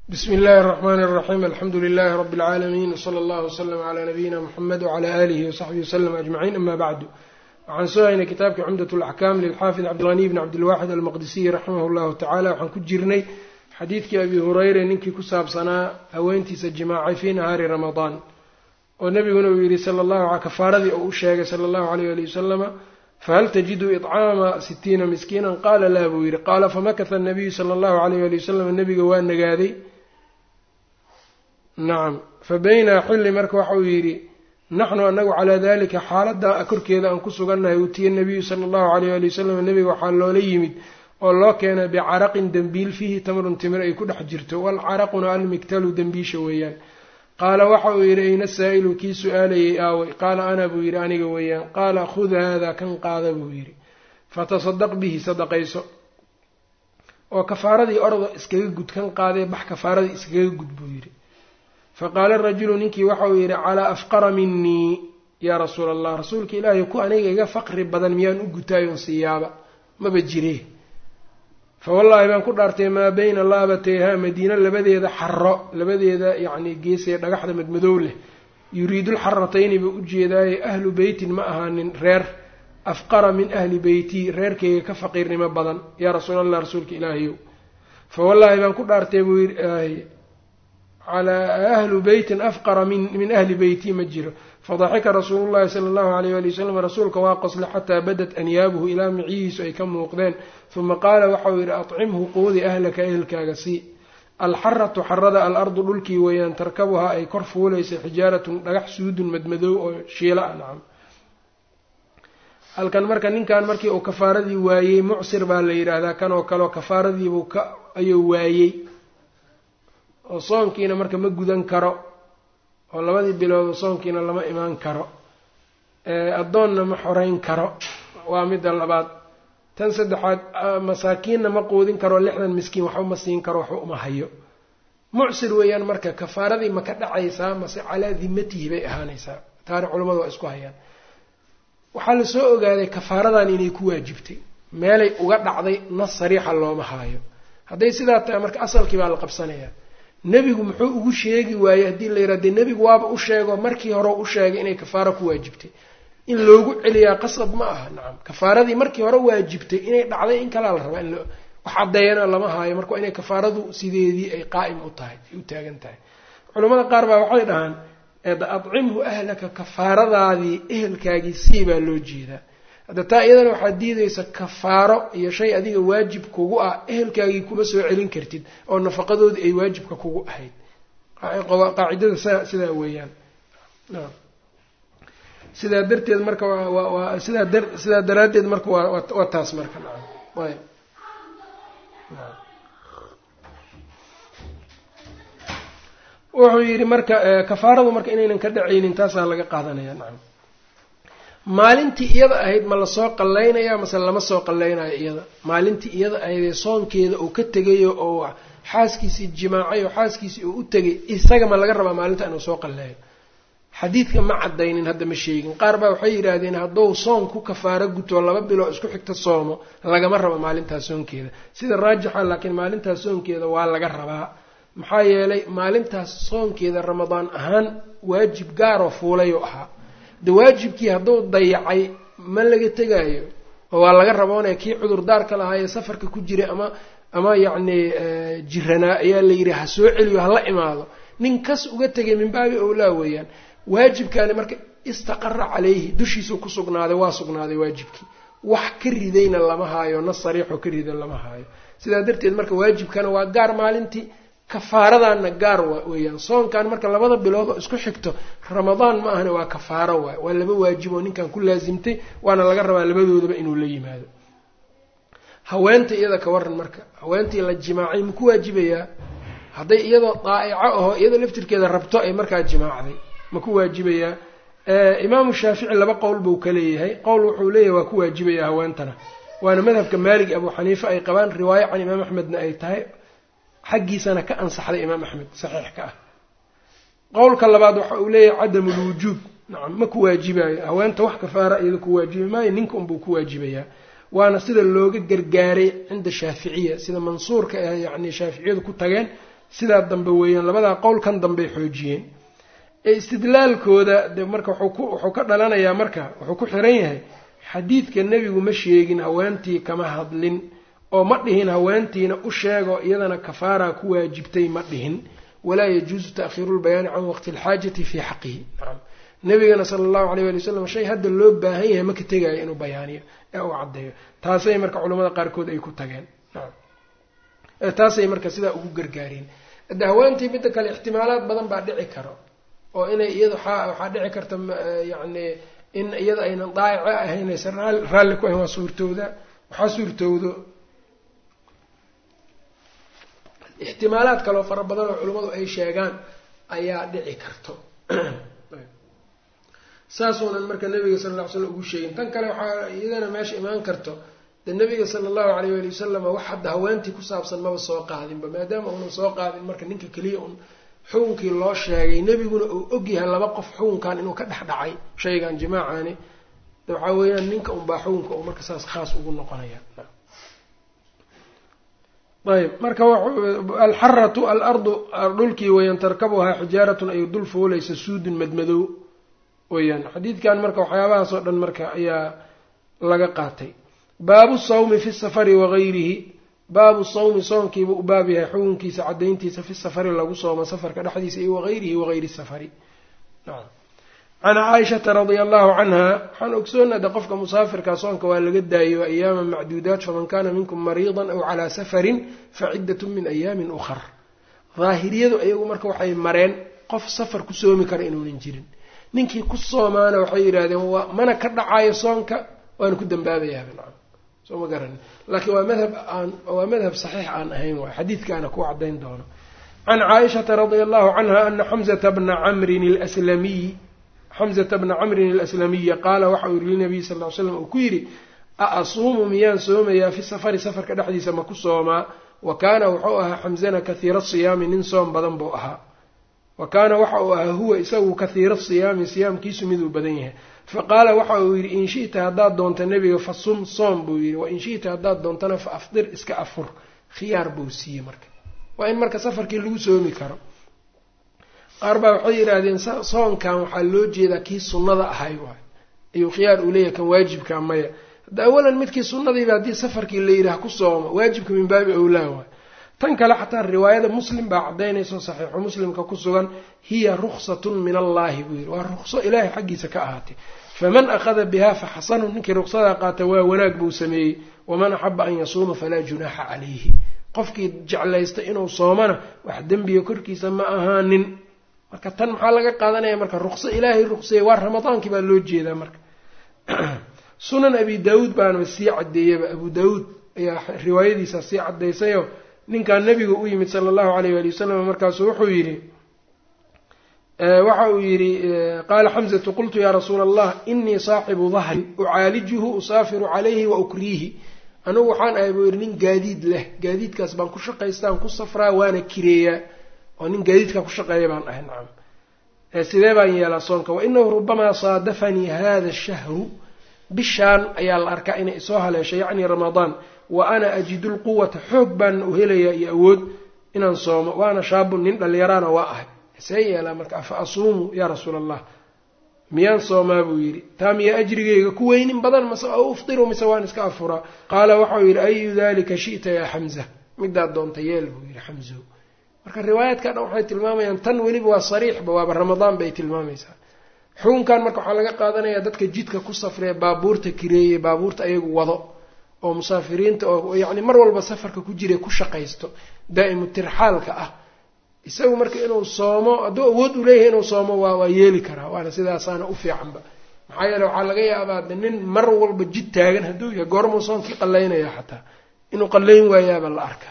bsmi اllahi الرحmn الرaxيm alxamdu لlh rb العaalamiin wslى اllah وslm عlى nabiyina mxamed وعlى alihi وsaxbihi وslm aجmaciin ama bacdu waxaan soo haynay kitaabkii cumdaة اlaxkam lilxaafid cabdilغني bn cabdilwaxid almaqdisiy raximah اllahu tacala waxaan ku jirnay xadiidkii abi hureyre ninkii ku saabsanaa haweentiisa jimaacay fii nahaari ramadaan oo nebiguna uu yihi sala llahu kafaaradii oo u sheegay sala allahu alayh ali wasalama fahal tajidu iطcaama sitiina miskiina qaala laa buu yihi qaala famakata anabiyu sala allahu alayh ali wasalam nebiga waa nagaaday nacam fa baynaa xilli marka waxauu yidhi naxnu anagu calaa dalika xaaladda korkeeda aan ku sugannahay utiya nabiyu sala allahu alayh ali wasalam nebiga waxaa loola yimid oo loo keenay bicaraqin dembiil fiihi tamrun timir ay ku dhex jirto walcaraquna almigtalu dembiisha weeyaan qaala waxa uu yidhi ayna saa'ilu kii su-aalayay aaway qaala ana buu yidhi aniga weeyaan qaala khud haadaa kan qaada buu yidhi fatasadaq bihi sadaqayso oo kafaaradii orda iskaga gud kan qaadee bax kafaaradii iskaga gud buu yidhi faqaala rajulu ninkii waxa uu yidhi calaa afqara minii yaa rasuula allah rasuulka ilaahay ku aniga iga faqri badan miyaan u gutaayoon siiyaaba maba jiree fa wallaahi baan ku dhaartay maa bayna laabatayhaa madiino labadeeda xaro labadeeda yacni geesee dhagaxda madmadow leh yuriidulxaratayni buu ujeedaaye ahlu beytin ma ahaanin reer afqara min ahli beytii reerkayga ka faqiirnimo badan yaa rasuulallah rasuulka ilaahayow fa wallaahi baan ku dhaartay buu yidhi calaa ahlu beytin afqara min ahli beyti ma jiro fadaxika rasuulu llahi sala allahu alayh ali wasalam rasuulka waa qosle xataa badat anyaabuhu ilaa micihiisu ay ka muuqdeen uma qaala waxauu yidhi acimhu quudi ahlaka ehelkaaga sii alxaratu xarada alardu dhulkii weeyaan tarkabuhaa ay kor fuulaysay xijaaratun dhagax suudun madmadow oo shiila ah nacam halkan marka ninkan markii uu kafaaradii waayey mucsir baa la yidhaahdaa kan oo kaleo kafaaradiibuu ka ayuu waayey oo soonkiina marka ma gudan karo oo labadii bilood soonkiina lama imaan karo addoonna ma xoreyn karo waa midda labaad tan saddexaad masaakiinna ma quudin karo lixdan miskiin waxba ma siin karo waxba uma hayo mucsir weeyaan marka kafaaradii ma ka dhacaysaa mase calaa dimatihi bay ahaanaysaa taani culimmadu waa isku hayaan waxaa la soo ogaaday kafaaradan inay ku waajibtay meelay uga dhacday nas sariixa looma haayo hadday sidaa tahay marka asalkii baa la qabsanayaa nebigu muxuu ugu sheegi waayey haddii la yidhah dee nebigu waaba u sheego markii hore u sheegay inay kafaaro ku waajibtay in loogu celiyaa qasab ma aha nacam kafaaradii markii hore waajibtay inay dhacday in kalaa la rabaa in wax caddeeyana lama haayo marka waa inay kafaaradu sideedii ay qaa'im u tahay ay u taagan tahay culimmada qaar baa waxay dhahaan adcimhu ahlaka kafaaradaadii ehelkaagii sii baa loo jeedaa hadda taa iyadana waxaad diidaysa kafaaro iyo shay adiga waajib kugu ah ehelkaagii kuma soo celin kartid oo nafaqadoodii ay waajibka kugu ahayd qaacidada sidaa weeyaan sidaa darteed marka waa sidaa da sidaa daraaddeed marka waa waa taas marka nacam ayb wuxuu yidhi marka kafaaradu marka inaynan ka dhacaynin taasaa laga qaadanaya nacam maalintii iyada ahayd ma lasoo qallaynaya mase lama soo qallaynayo iyada maalintii iyada ahaydee soonkeeda uu ka tegayo oo xaaskiisii jimaacay oo xaaskiisii uu u tegay isaga ma laga rabaa maalinta inuu soo qalleeyo xadiidka ma caddaynin hadda ma sheegin qaar baa waxay yidhaahdeen hadduu soon ku kafaaro guto laba biloo isku xigta soomo lagama rabo maalintaas soonkeeda sida raajixa laakiin maalintaas soonkeeda waa laga rabaa maxaa yeelay maalintaas soonkeeda ramadaan ahaan waajib gaaroo fuulayuu ahaa de waajibkii hadduu dayacay ma laga tegaayo oo waa laga raboonaya kii cudurdaarka lahaayee safarka ku jiray ama ama yacni jiranaa ayaa la yidhi ha soo celiyo hala imaado nin kas uga tegay min baabi owlaa weeyaan waajibkaani marka istaqara calayhi dushiisuu ku sugnaaday waa sugnaaday waajibkii wax ka ridayna lama haayo nas sariixoo ka rida lama haayo sidaa darteed marka waajibkana waa gaar maalintii kafaaradaanna gaar weeyaan soonkan marka labada bilood oo isku xigto ramadaan ma ahna waa kafaaro waay waa laba waajib oo ninkan ku laasimtay waana laga rabaa labadoodaba inuu la yimaado haweenta iyada ka waran marka haweentii la jimaacay maku waajibayaa hadday iyadoo daa'ico aho iyadoo laftirkeeda rabto ay markaa jimaacday maku waajibayaa imaamu shaafici laba qowl buu ka leeyahay qowl wuxuu leeyahay waa ku waajibayaa haweentana waana madhabka maalig abu xaniife ay qabaan riwaayo can imaam axmedna ay tahay xaggiisana ka ansaxday imaam axmed saxiix ka ah qowlka labaad waxa uu leeyahay cadamu lwujuub nacam ma ku waajibayo haweenta wax kafaara iyada ku waajibi maayo ninka unbuu ku waajibayaa waana sida looga gargaaray cinda shaaficiya sida mansuurka ah yacni shaaficiyadu ku tageen sidaa dambe weeyaan labadaa qowl kan dambey xoojiyeen ee istidlaalkooda de marka wuxuu ka dhalanayaa marka wuxuu ku xiran yahay xadiidka nebigu ma sheegin haweentii kama hadlin oo ma dhihin haweentiina u sheego iyadana kafaaraa ku waajibtay ma dhihin walaa yajuusu ta'khiiru lbayaani can waqti alxaajati fii xaqihi nacam nabigana sala allahu alayh wali wasalam shay hadda loo baahan yahay maka tegaayo inuu bayaaniyo ee uu caddeeyo taasay marka culamada qaarkood ay ku tageen nacam taasay marka sidaa ugu gargaareen hadde haweentii midda kale ixtimaalaad badan baa dhici karo oo inay iyada waxaa dhici karta yacni in iyada aynan daayico ahayn aysan raalli ku ahayn waa suurtooda waxaa suurtowdo ixtimaalaad kaleo fara badan oo culimmadu ay sheegaan ayaa dhici karto saasuunan marka nabiga sala lla ly slam ugu sheegin tan kale waxaa iyadana meesha imaan karto de nabiga sala allahu alayh wali wasalam wax hadda haweentii ku saabsan maba soo qaadinba maadaama uunan soo qaadin marka ninka keliya un xukunkii loo sheegay nebiguna uu ogyahay laba qof xukunkan inuu ka dhex dhacay shaygan jimaacani de waxaa weeyaan ninka unbaa xukunka uu marka saas khaas ugu noqonaya ayb marka alxaratu alardu dhulkii weeyaan tarkabuhaa xijaaratun ay dul fuulaysa suudun madmadow weyaan xadiidkan marka waxyaabahaasoo dhan marka ayaa laga qaatay baabu sawmi fi safari wagayrihi baabu sawmi soonkiiba u baab yahay xukunkiisa cadayntiisa fi safari lagu soomo safarka dhexdiisa iyo wagayrihi wagayri safari can caaishata radia allahu canha waxaan ogsoonada qofka musaafirka soonka waa laga daayo ayaama macduudaat faman kana minkum mariidan aw calaa safarin faciddat min ayaamin ukhar daahiriyadu iyagu marka waxay mareen qof safar ku soomi kara inuunan jirin ninkii ku soomaana waxay yidhahdeen mana ka dhacayo soonka waana ku dambaabayaaba nacam soo ma garanin laakiin waa madhab aan waa madhab saxiix aan ahayn waay xadiidkaana ku cadayn doono can caaishata radia allahu canha ana xamzata bna camrin alslamiy xamzata bna camrin alaslamiya qaala waxa uu yihi linabiy sal ly slam uu ku yidhi a asuumu miyaan soomayaa fi safari safarka dhexdiisa ma ku soomaa wa kaana wuxuu ahaa xamzana kathiira siyaami nin soom badan buu ahaa wa kaana waxa uu ahaa huwa isagu kathiira siyaami siyaamkiisu miduu badan yahay fa qaala waxa uu yidhi in shi'ta haddaad doonta nebiga fa sum soom buu yidhi wa in shi'ta haddaad doontana fa afdir iska afur khiyaar buu siiyey marka waa in marka safarkii lagu soomi karo qaar baa waxay yidhaahdeen soonkan waxaa loo jeedaa kii sunnada ahay waay ayuu khiyaar uu leeyahay kan waajibka maya hadda awalan midkii sunnadiiba haddii safarkii la yidhaah ku sooma waajibka min baabi owlaa waay tan kale xataa riwaayada muslim baa caddaynayso saxiixu muslimka ku sugan hiya ruksatun min allaahi buu yidhi waa rukso ilaahay xaggiisa ka ahaatay faman akhada biha fa xasanun ninkii ruksadaa qaata waa wanaag buu sameeyey waman axaba an yasuuma falaa junaaxa calayhi qofkii jeclaysta inuu soomana wax dembiga korkiisa ma ahaanin marka tan maxaa laga qaadanaya marka rukso ilaahay ruqseeye waa ramadaankii baa loo jeedaa marka sunan abi daawuud baanaba sii caddeeyaba abu daawuud ayaa riwaayadiisa sii caddaysayoo ninkaa nabiga u yimid sala allahu alayh waali wasalam markaasu wuxuu yidhi waxa uu yidhi qaala xamzatu qultu yaa rasuula allah inii saaxibu dahrin ucaalijuhu usaafiru calayhi wa ukriihi anugu waxaan ahay buu yidhi nin gaadiid leh gaadiidkaas baan ku shaqaystaan ku safraa waana kireeyaa oo nin gaadiidkaa ku shaqeeya baan ahay nacam sidee baan yeelaa soonka wa inahu rubamaa saadafanii hada shahru bishaan ayaa la arkaa inay isoo haleesho yacni ramadaan wa ana ajidu lquwata xoog baana u helayaa iyo awood inaan soomo waana shaabun nin dhallinyaraana waa ahay see yeelaa marka afa asuumu yaa rasuula allah miyaan soomaa buu yidhi taa miyaa ajrigayga ku weynin badan mase o uftiru mise waan iska afuraa qaala waxau yidhi ayu dalika shi'ta yaa xamza midaad doonta yeel buu yidhi xamzo marka riwaayaadka dhan waxay tilmaamayaan tan weliba waa sariixba waaba ramadaan bay tilmaamaysaa xukunkan marka waxaa laga qaadanayaa dadka jidka ku safree baabuurta kireeye baabuurta ayagu wado oo musaafiriinta oo yacni mar walba safarka ku jira ku shaqaysto daa'imu tirxaalka ah isagu marka inuu soomo hadduu awood u leeyahay inuu soomo waa waa yeeli karaa waana sidaasaana u fiicanba maxaa yeele waxaa laga yaabaa de nin mar walba jid taagan hadduu yahay goormuu soonkii qallaynaya xataa inuu qallayn waayaaba la arkaa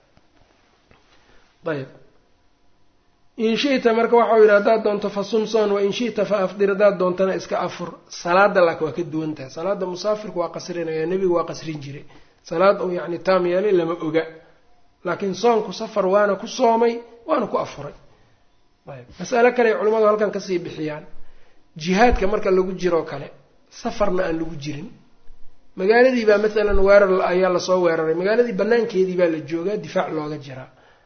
ayb in shita marka waxau yidhi haddaad doonto fa sumson wa in shita fa afdir haddaad doontana iska afur salaada laakin waa ka duwan tahay salaada musaafirku waa qasrinaya nebigu waa qasrin jiray salaad uu yacni taam yeelay lama oga laakiin soonku safar waana ku soomay waana ku afuray ayb masale kale ay culimmadu halkan kasii bixiyaan jihaadka marka lagu jiroo kale safarna aan lagu jirin magaaladii baa maalan weerar ayaa lasoo weeraray magaaladii banaankeedii baa la joogaa difaac looga jiraa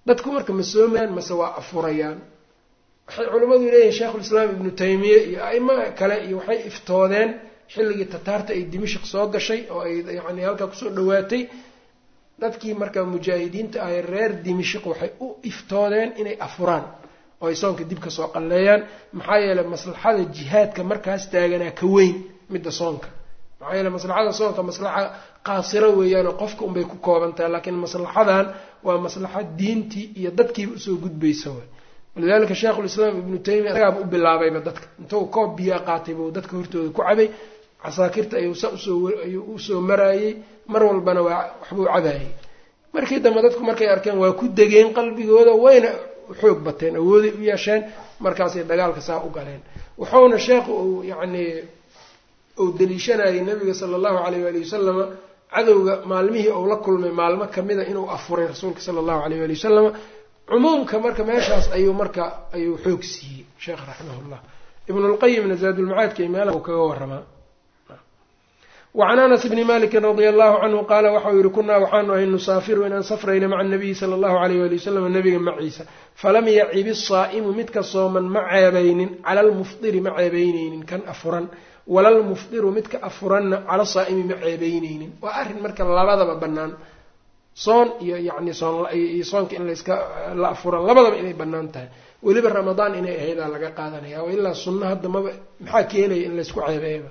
dadku marka ma soomayaan mase waa afurayaan waxay culimmadu leeyihin sheikhulislaam ibnu taymiye iyo aimo kale iyo waxay iftoodeen xilligii tataarta ay dimashik soo gashay oo ay yani halkaa kusoo dhawaatay dadkii marka mujaahidiinta ahay reer dimashik waxay u iftoodeen inay afuraan oo ay soonka dib ka soo qalleeyaan maxaa yeeley maslaxada jihaadka markaas taaganaa ka weyn midda soonka maxaa yeele maslaxada soonka maslaxa qaasiro weeyaanoo qofka unbay ku koobantahay laakiin maslaxadan waa maslaxa diintii iyo dadkiiba usoo gudbaysa way walidalika sheikhulislaam ibnu taymiya isagaaba u bilaabayba dadka intuu koob biyaa qaatay buu dadka hortooda ku cabay casaakirta ayuu sa usoo ayuu usoo maraayey mar walbana waa waxbuu cabaayey markii dambe dadku markay arkeen waa ku degeen qalbigooda wayna xoog bateen awooday u yeesheen markaasay dagaalka saa u galeen wuxuuna sheekhu uu yacnii uu daliishanayay nabiga sala allahu alayh waali wasalama cadowga maalmihii uu la kulmay maalmo kamida inuu afuray rasuulka sala allahu alayh waali wasalama cumuumka marka meeshaas ayuu marka ayuu xoog siiyey sheekh raximahullah ibnulqayimna zaadulmacaadka iyo meelaha uu kaga waramaa wacan anas bni maliki radia allahu canhu qaala waxau yihi kunaa waxaanu ahay nusaafiru inaan safrayna maca nabiyi sala allahu alayh wali wasalam nabiga maciisa falam yacib isaa'imu midka sooman ma ceebaynin cala almufdiri ma ceebeyneynin kan afuran walalmufdiru midka afuranna cala saa'imi ma ceebeyneynin waa arrin marka labadaba bannaan soon iyo yacni sooniyo soonka in layska la afuran labadaba inay bannaan tahay weliba ramadaan inay ahaydaa laga qaadanaya oo ilaa sunno hadda maba maxaa keenaya in laysku ceebeeyaba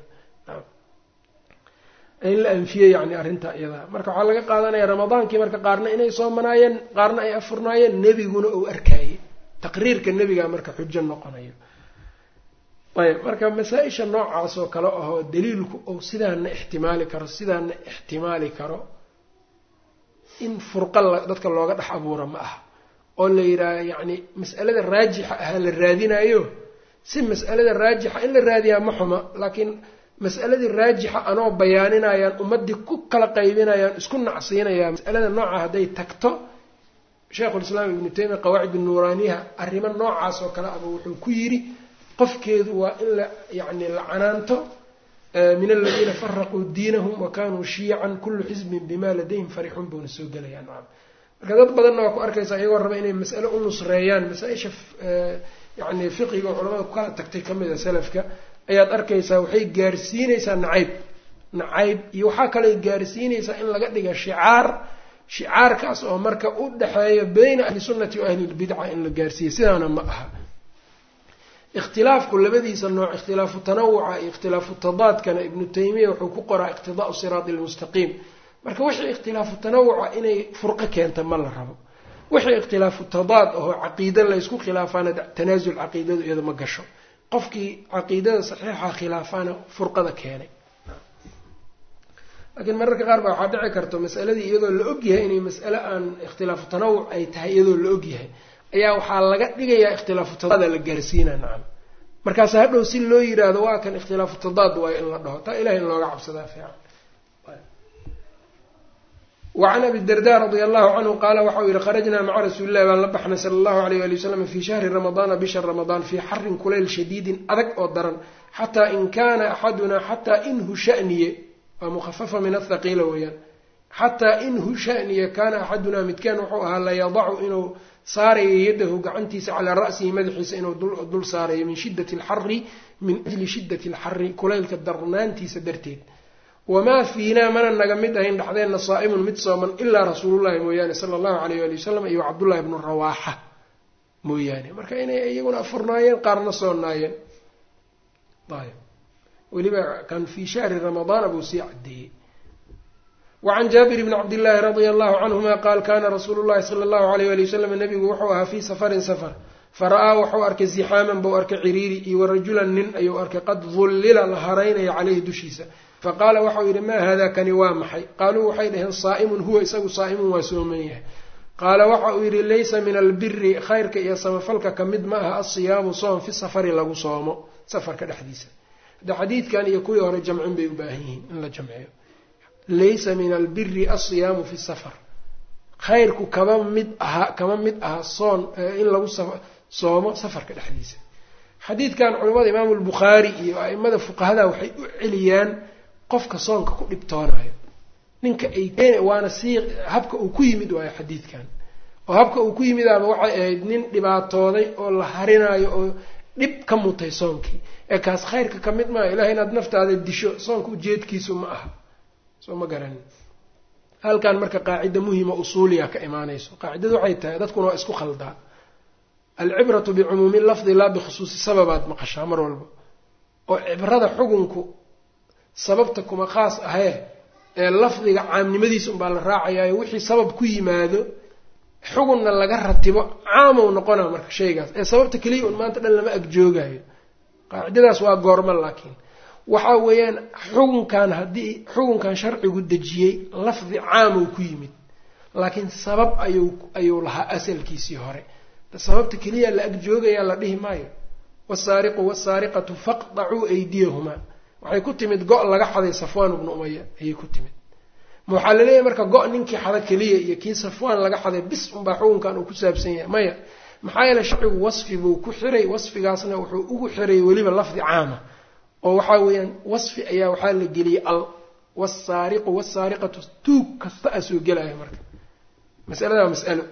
in la anfiyey yani arrintaa iyadaa marka waxaa laga qaadanaya ramadaankii marka qaarna inay soomanaayeen qaarna ay afurnaayeen nebiguna uu arkaayey taqriirka nebigaa marka xujo noqonayo ayb marka masaa-isha noocaas oo kale ahoo daliilku uu sidaana ixtimaali karo sidaana ixtimaali karo in furqa dadka looga dhex abuuro ma aha oo la yidhaaha yacni mas'alada raajixa ahaa la raadinayo si mas'alada raajixa in la raadiyaa ma xuma laakiin mas'aladii raajixa anoo bayaaninayaan ummaddii ku kala qaybinayaan isku nacsiinayaan masalada nooca hadday tagto sheikhulislaam ibnu taymiya qawaacid nuuraaniyaha arrimo noocaas oo kale aba wuxuu ku yidhi qofkeedu waa in la yacni la canaanto min aladiina faraquu diinahum wa kanuu shiican kullu xisbin bima ladayhim farixuun buuna soo gelayaa nacam marka dad badanna waa ku arkaysaa iyagoo raba inay mas'ale u nusreeyaan masaa-isha yacni fiqiga oo culamada ku kala tagtay ka mid a salafka ayaad arkaysaa waxay gaarsiinaysaa nacayb nacayb iyo waxaa kaley gaarsiinaysaa in laga dhiga shicaar shicaarkaas oo marka u dhexeeya bayna ahli sunnati wa ahli lbidca in la gaarsiiya sidaana ma aha ikhtilaafku labadiisa nooc ikhtilaafu tanawuca iyo ikhtilaafu tadaadkana ibnu taymiya wuxuu ku qoraa iqtidaau siraati lmustaqiim marka wixii ikhtilaafu tanawuca inay furqo keenta ma la rabo wixii ikhtilaafu tadaad ahoo caqiida laysku khilaafaana tanaasul caqiidadu iyada ma gasho qofkii caqiidada saxiixa khilaafaana furqada keenay laakiin mararka qaar baa waxaa dhici karto masaladii iyadoo la ogyahay inay mas'ale aan ikhtilaafu tanawuc ay tahay iyadoo la ogyahay ayaa waxaa laga dhigayaa ikhtilaafu tadaada la gaarsiina nacam markaas hadhow si loo yiraahdo waa kan ikhtilaafu tadaad waayo in la dhaho taa ilahay in looga cabsadaa fiican wacan abi darda radia allahu canhu qaala waxau yihi kharajnaa maca rasuulillahi baan la baxnay sala allahu alayh ali wasalam fii shahri ramadaana bisha ramadaan fii xarin kulayl shadiidin adag oo daran xataa in kaana axadunaa xataa inhu shaniye waa mukhafafa min athaqiila weeyaan xataa inhu shaniye kaana axadunaa midkaan wuxuu ahaa layadacu inuu saarayo yadahu gacantiisa calaa ra'sihi madaxiisa inuu dul saarayo min shiddati alxari min ajli shiddati alxari kulaylka darnaantiisa darteed wamaa fiinaa mana naga mid ahayn dhexdeenna saa'imun mid sooman ilaa rasuulullahi mooyaane sala allahu alayh ali wasalam iyo cabdullahi bnu rawaaxa mooyaane marka inay iyaguna afurnaayeen qaarna soonaayeen ayb weliba kan fii shahri ramadaana buu sii cadeeyey wacan jaabir bni cabdillaahi radia allahu canhuma qaal kana rasuulu llahi sala allahu alayh ali wasalam nabigu wuxuu ahaa fii safarin safar fara-aa wuxuu arkay zixaaman buu arkay ciriiri iyo warajulan nin ayuu arkay qad dullila la haraynaya caleyhi dushiisa faqaala waxau yidhi maa hada kani waa maxay qaaluu waxay dhaheen saa'imun huwa isagu saa'imun waa sooman yahay qaala waxa uu yidhi laysa min albiri khayrka iyo samafalka ka mid ma aha asiyaamu soom fi safari lagu soomo safarka dhexdiisa hadda xadiidkan iyo kuwii hore jamcin bay u baahan yihiin in la jamciyo laysa min albiri asiyaamu fi safar khayrku kama mid aha kama mid aha soon in lagu soomo safarka dhexdiisa xadiidkan culimmada imaamu lbukhaari iyo aimada fuqahada waxay u celiyaan qofka soonka ku dhibtoonayo ninka ay waana sii habka uu ku yimid waayo xadiidkan oo habka uu ku yimid ama waxay ahayd nin dhibaatooday oo la harinaayo oo dhib ka mutay soonkii ee kaas khayrka ka mid maaha ilahay inaad naftaada disho soonka ujeedkiisu ma aha soo ma garanin halkan marka qaacida muhima usuuliya ka imaanayso qaacidadu waxay tahay dadkuna waa isku khaldaa alcibratu bicumuumi lafdi laa bikhusuusi sababaad maqashaa mar walba oo cibrada xugunku sababta kuma khaas ahee ee lafdiga caamnimadiisa unbaa la raacayaayo wixii sabab ku yimaado xugunna laga ratibo caamow noqona marka shaygaas ee sababta keliya un maanta dhan lama agjoogayo qaacidadaas waa goorma laakiin waxa weeyaan xukunkan haddii xukunkan sharcigu dejiyey lafdi caamow ku yimid laakiin sabab ayuu ayuu lahaa asalkiisii hore sababta keliya la agjoogayaa la dhihi maayo wasaariqu wasaariqatu faqdacuu aydiyahumaa waxay ku timid go' laga xaday safwaan ibnu umaya ayay ku timid ma waxaa laleeyahay marka go' ninkii xada keliya iyo kii safwaan laga xaday bis unbaa xukunkan uu ku saabsan yahay maya maxaa yeele sharcigu wasfi buu ku xiray wasfigaasna wuxuu ugu xiray weliba lafdi caama oo waxaa weeyaan wasfi ayaa waxaa la geliyey al wasaariqu wasaariqatu tuug kasta a soo gelaya marka masalada waa mas'alo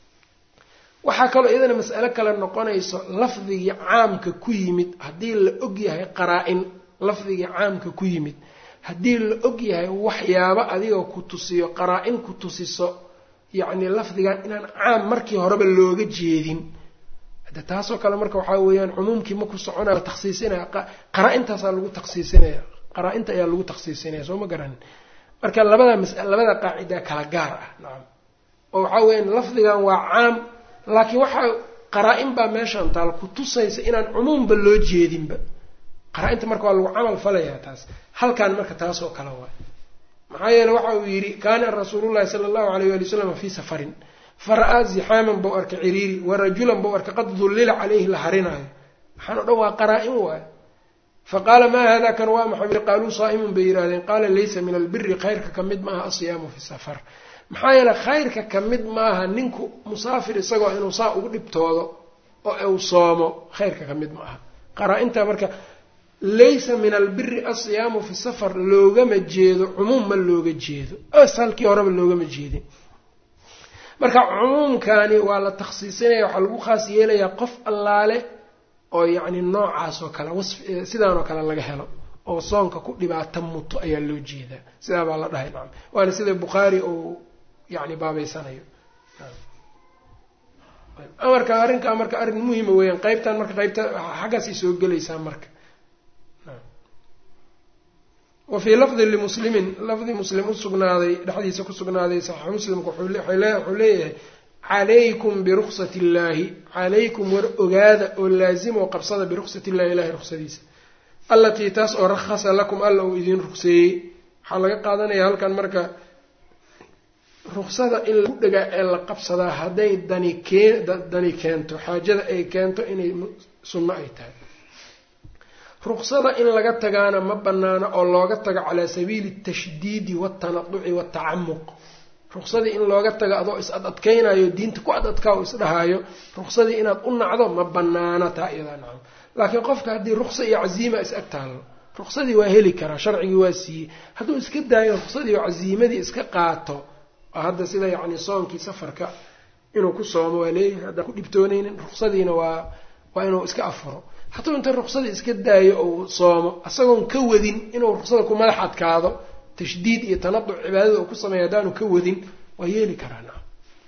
waxaa kaloo iyadana mas'alo kale noqonayso lafdigii caamka ku yimid haddii la og yahay qaraa-in lafdigii caamka ku yimid haddii la og yahay waxyaabo adiga ku tusiyo qaraa-in ku tusiso yacni lafdigan inaan caam markii horeba looga jeedin hade taasoo kale marka waxaa weeyaan cumuumkii ma ku soconaya taksiisinaya qaraa-intaasaa lagu taksiisinaya qaraa-inta ayaa lagu taksiisinaya soo ma garanin marka labada mas labada qaacida kala gaar ah nacam oo waxaa weyaan lafdigan waa caam laakiin waxaa qaraa-in baa meeshaan taal ku tusaysa inaan cumuumba loo jeedinba qaraa-inta marka waa lagu camal falayaa taas halkan marka taas oo kale waay maxaa yeele waxa uu yidhi kaana rasuulullahi sala allahu alayh wali wasalam fii safarin fara-aa zixaaman bau arkay ciriiri wa rajulan bau arkay qad dullila caleyhi la harinaayo waxaan o dhan waa qaraa-in waay faqaala maa hada kan waa maxay qaaluu saa'imun bay yidhahdeen qaala laysa min albiri khayrka ka mid maaha asiyaamu fi safar maxaa yeele khayrka ka mid maaha ninku musaafir isagoo inuu saa ugu dhibtoodo oo uu soomo khayrka ka mid ma aha qaraa-inta marka laysa min albiri asiyaamu fi safar loogama jeedo cumuum ma looga jeedo asalkii horeba loogama jeedin marka cumuumkani waa la takhsiisinaya waxaa lagu khaas yeelayaa qof allaale oo yacni noocaas oo kale wasf sidaanoo kale laga helo oo soonka ku dhibaata muto ayaa loo jeedaa sidaa baa la dhahay nacam waana sida bukhaari uu yani baabeysanayo amarka arrinkaa marka arrin muhima weeyaan qeybtan marka qeybta xaggaasay soo gelaysaa marka wa fii lafdi limuslimin lafdi muslim usugnaaday dhexdiisa ku sugnaaday saxiix muslimka wuxuu leeyahay calaykum biruksat illaahi calaykum war ogaada oo laazima oo qabsada biruksat illahi ilahay ruksadiisa allatii taas oo rakhasa lakum alla uu idiin rugseeyey waxaa laga qaadanaya halkan marka ruksada in lagu dhagaa ee la qabsadaa hadday dani keen dani keento xaajada ay keento inay sunno ay tahay ruksada in laga tagaana ma banaano oo looga tago calaa sabiili tashdiidi watanaduci watacamuq ruksadii in looga tago adoo is ad adkaynayo diinta ku ad adkaa o isdhahaayo ruksadii inaad u nacdo ma banaana taa iyadaa nacam laakiin qofka haddii ruksa iyo caziima is ag taallo ruksadii waa heli karaa sharcigii waa siiyey hadduu iska daayo ruksadii oo caziimadii iska qaato hadda sida yacni soonkii safarka inuu ku soomo waa leeyahay haddaan ku dhibtoonaynin ruksadiina waa waa inuu iska afuro hadduu inta ruksadii iska daayo ou soomo isagoon ka wadin inuu ruksada ku madax adkaado tashdiid iyo tanaduc cibaadada uu ku sameeya haddaanu ka wadin waa yeeli karaa na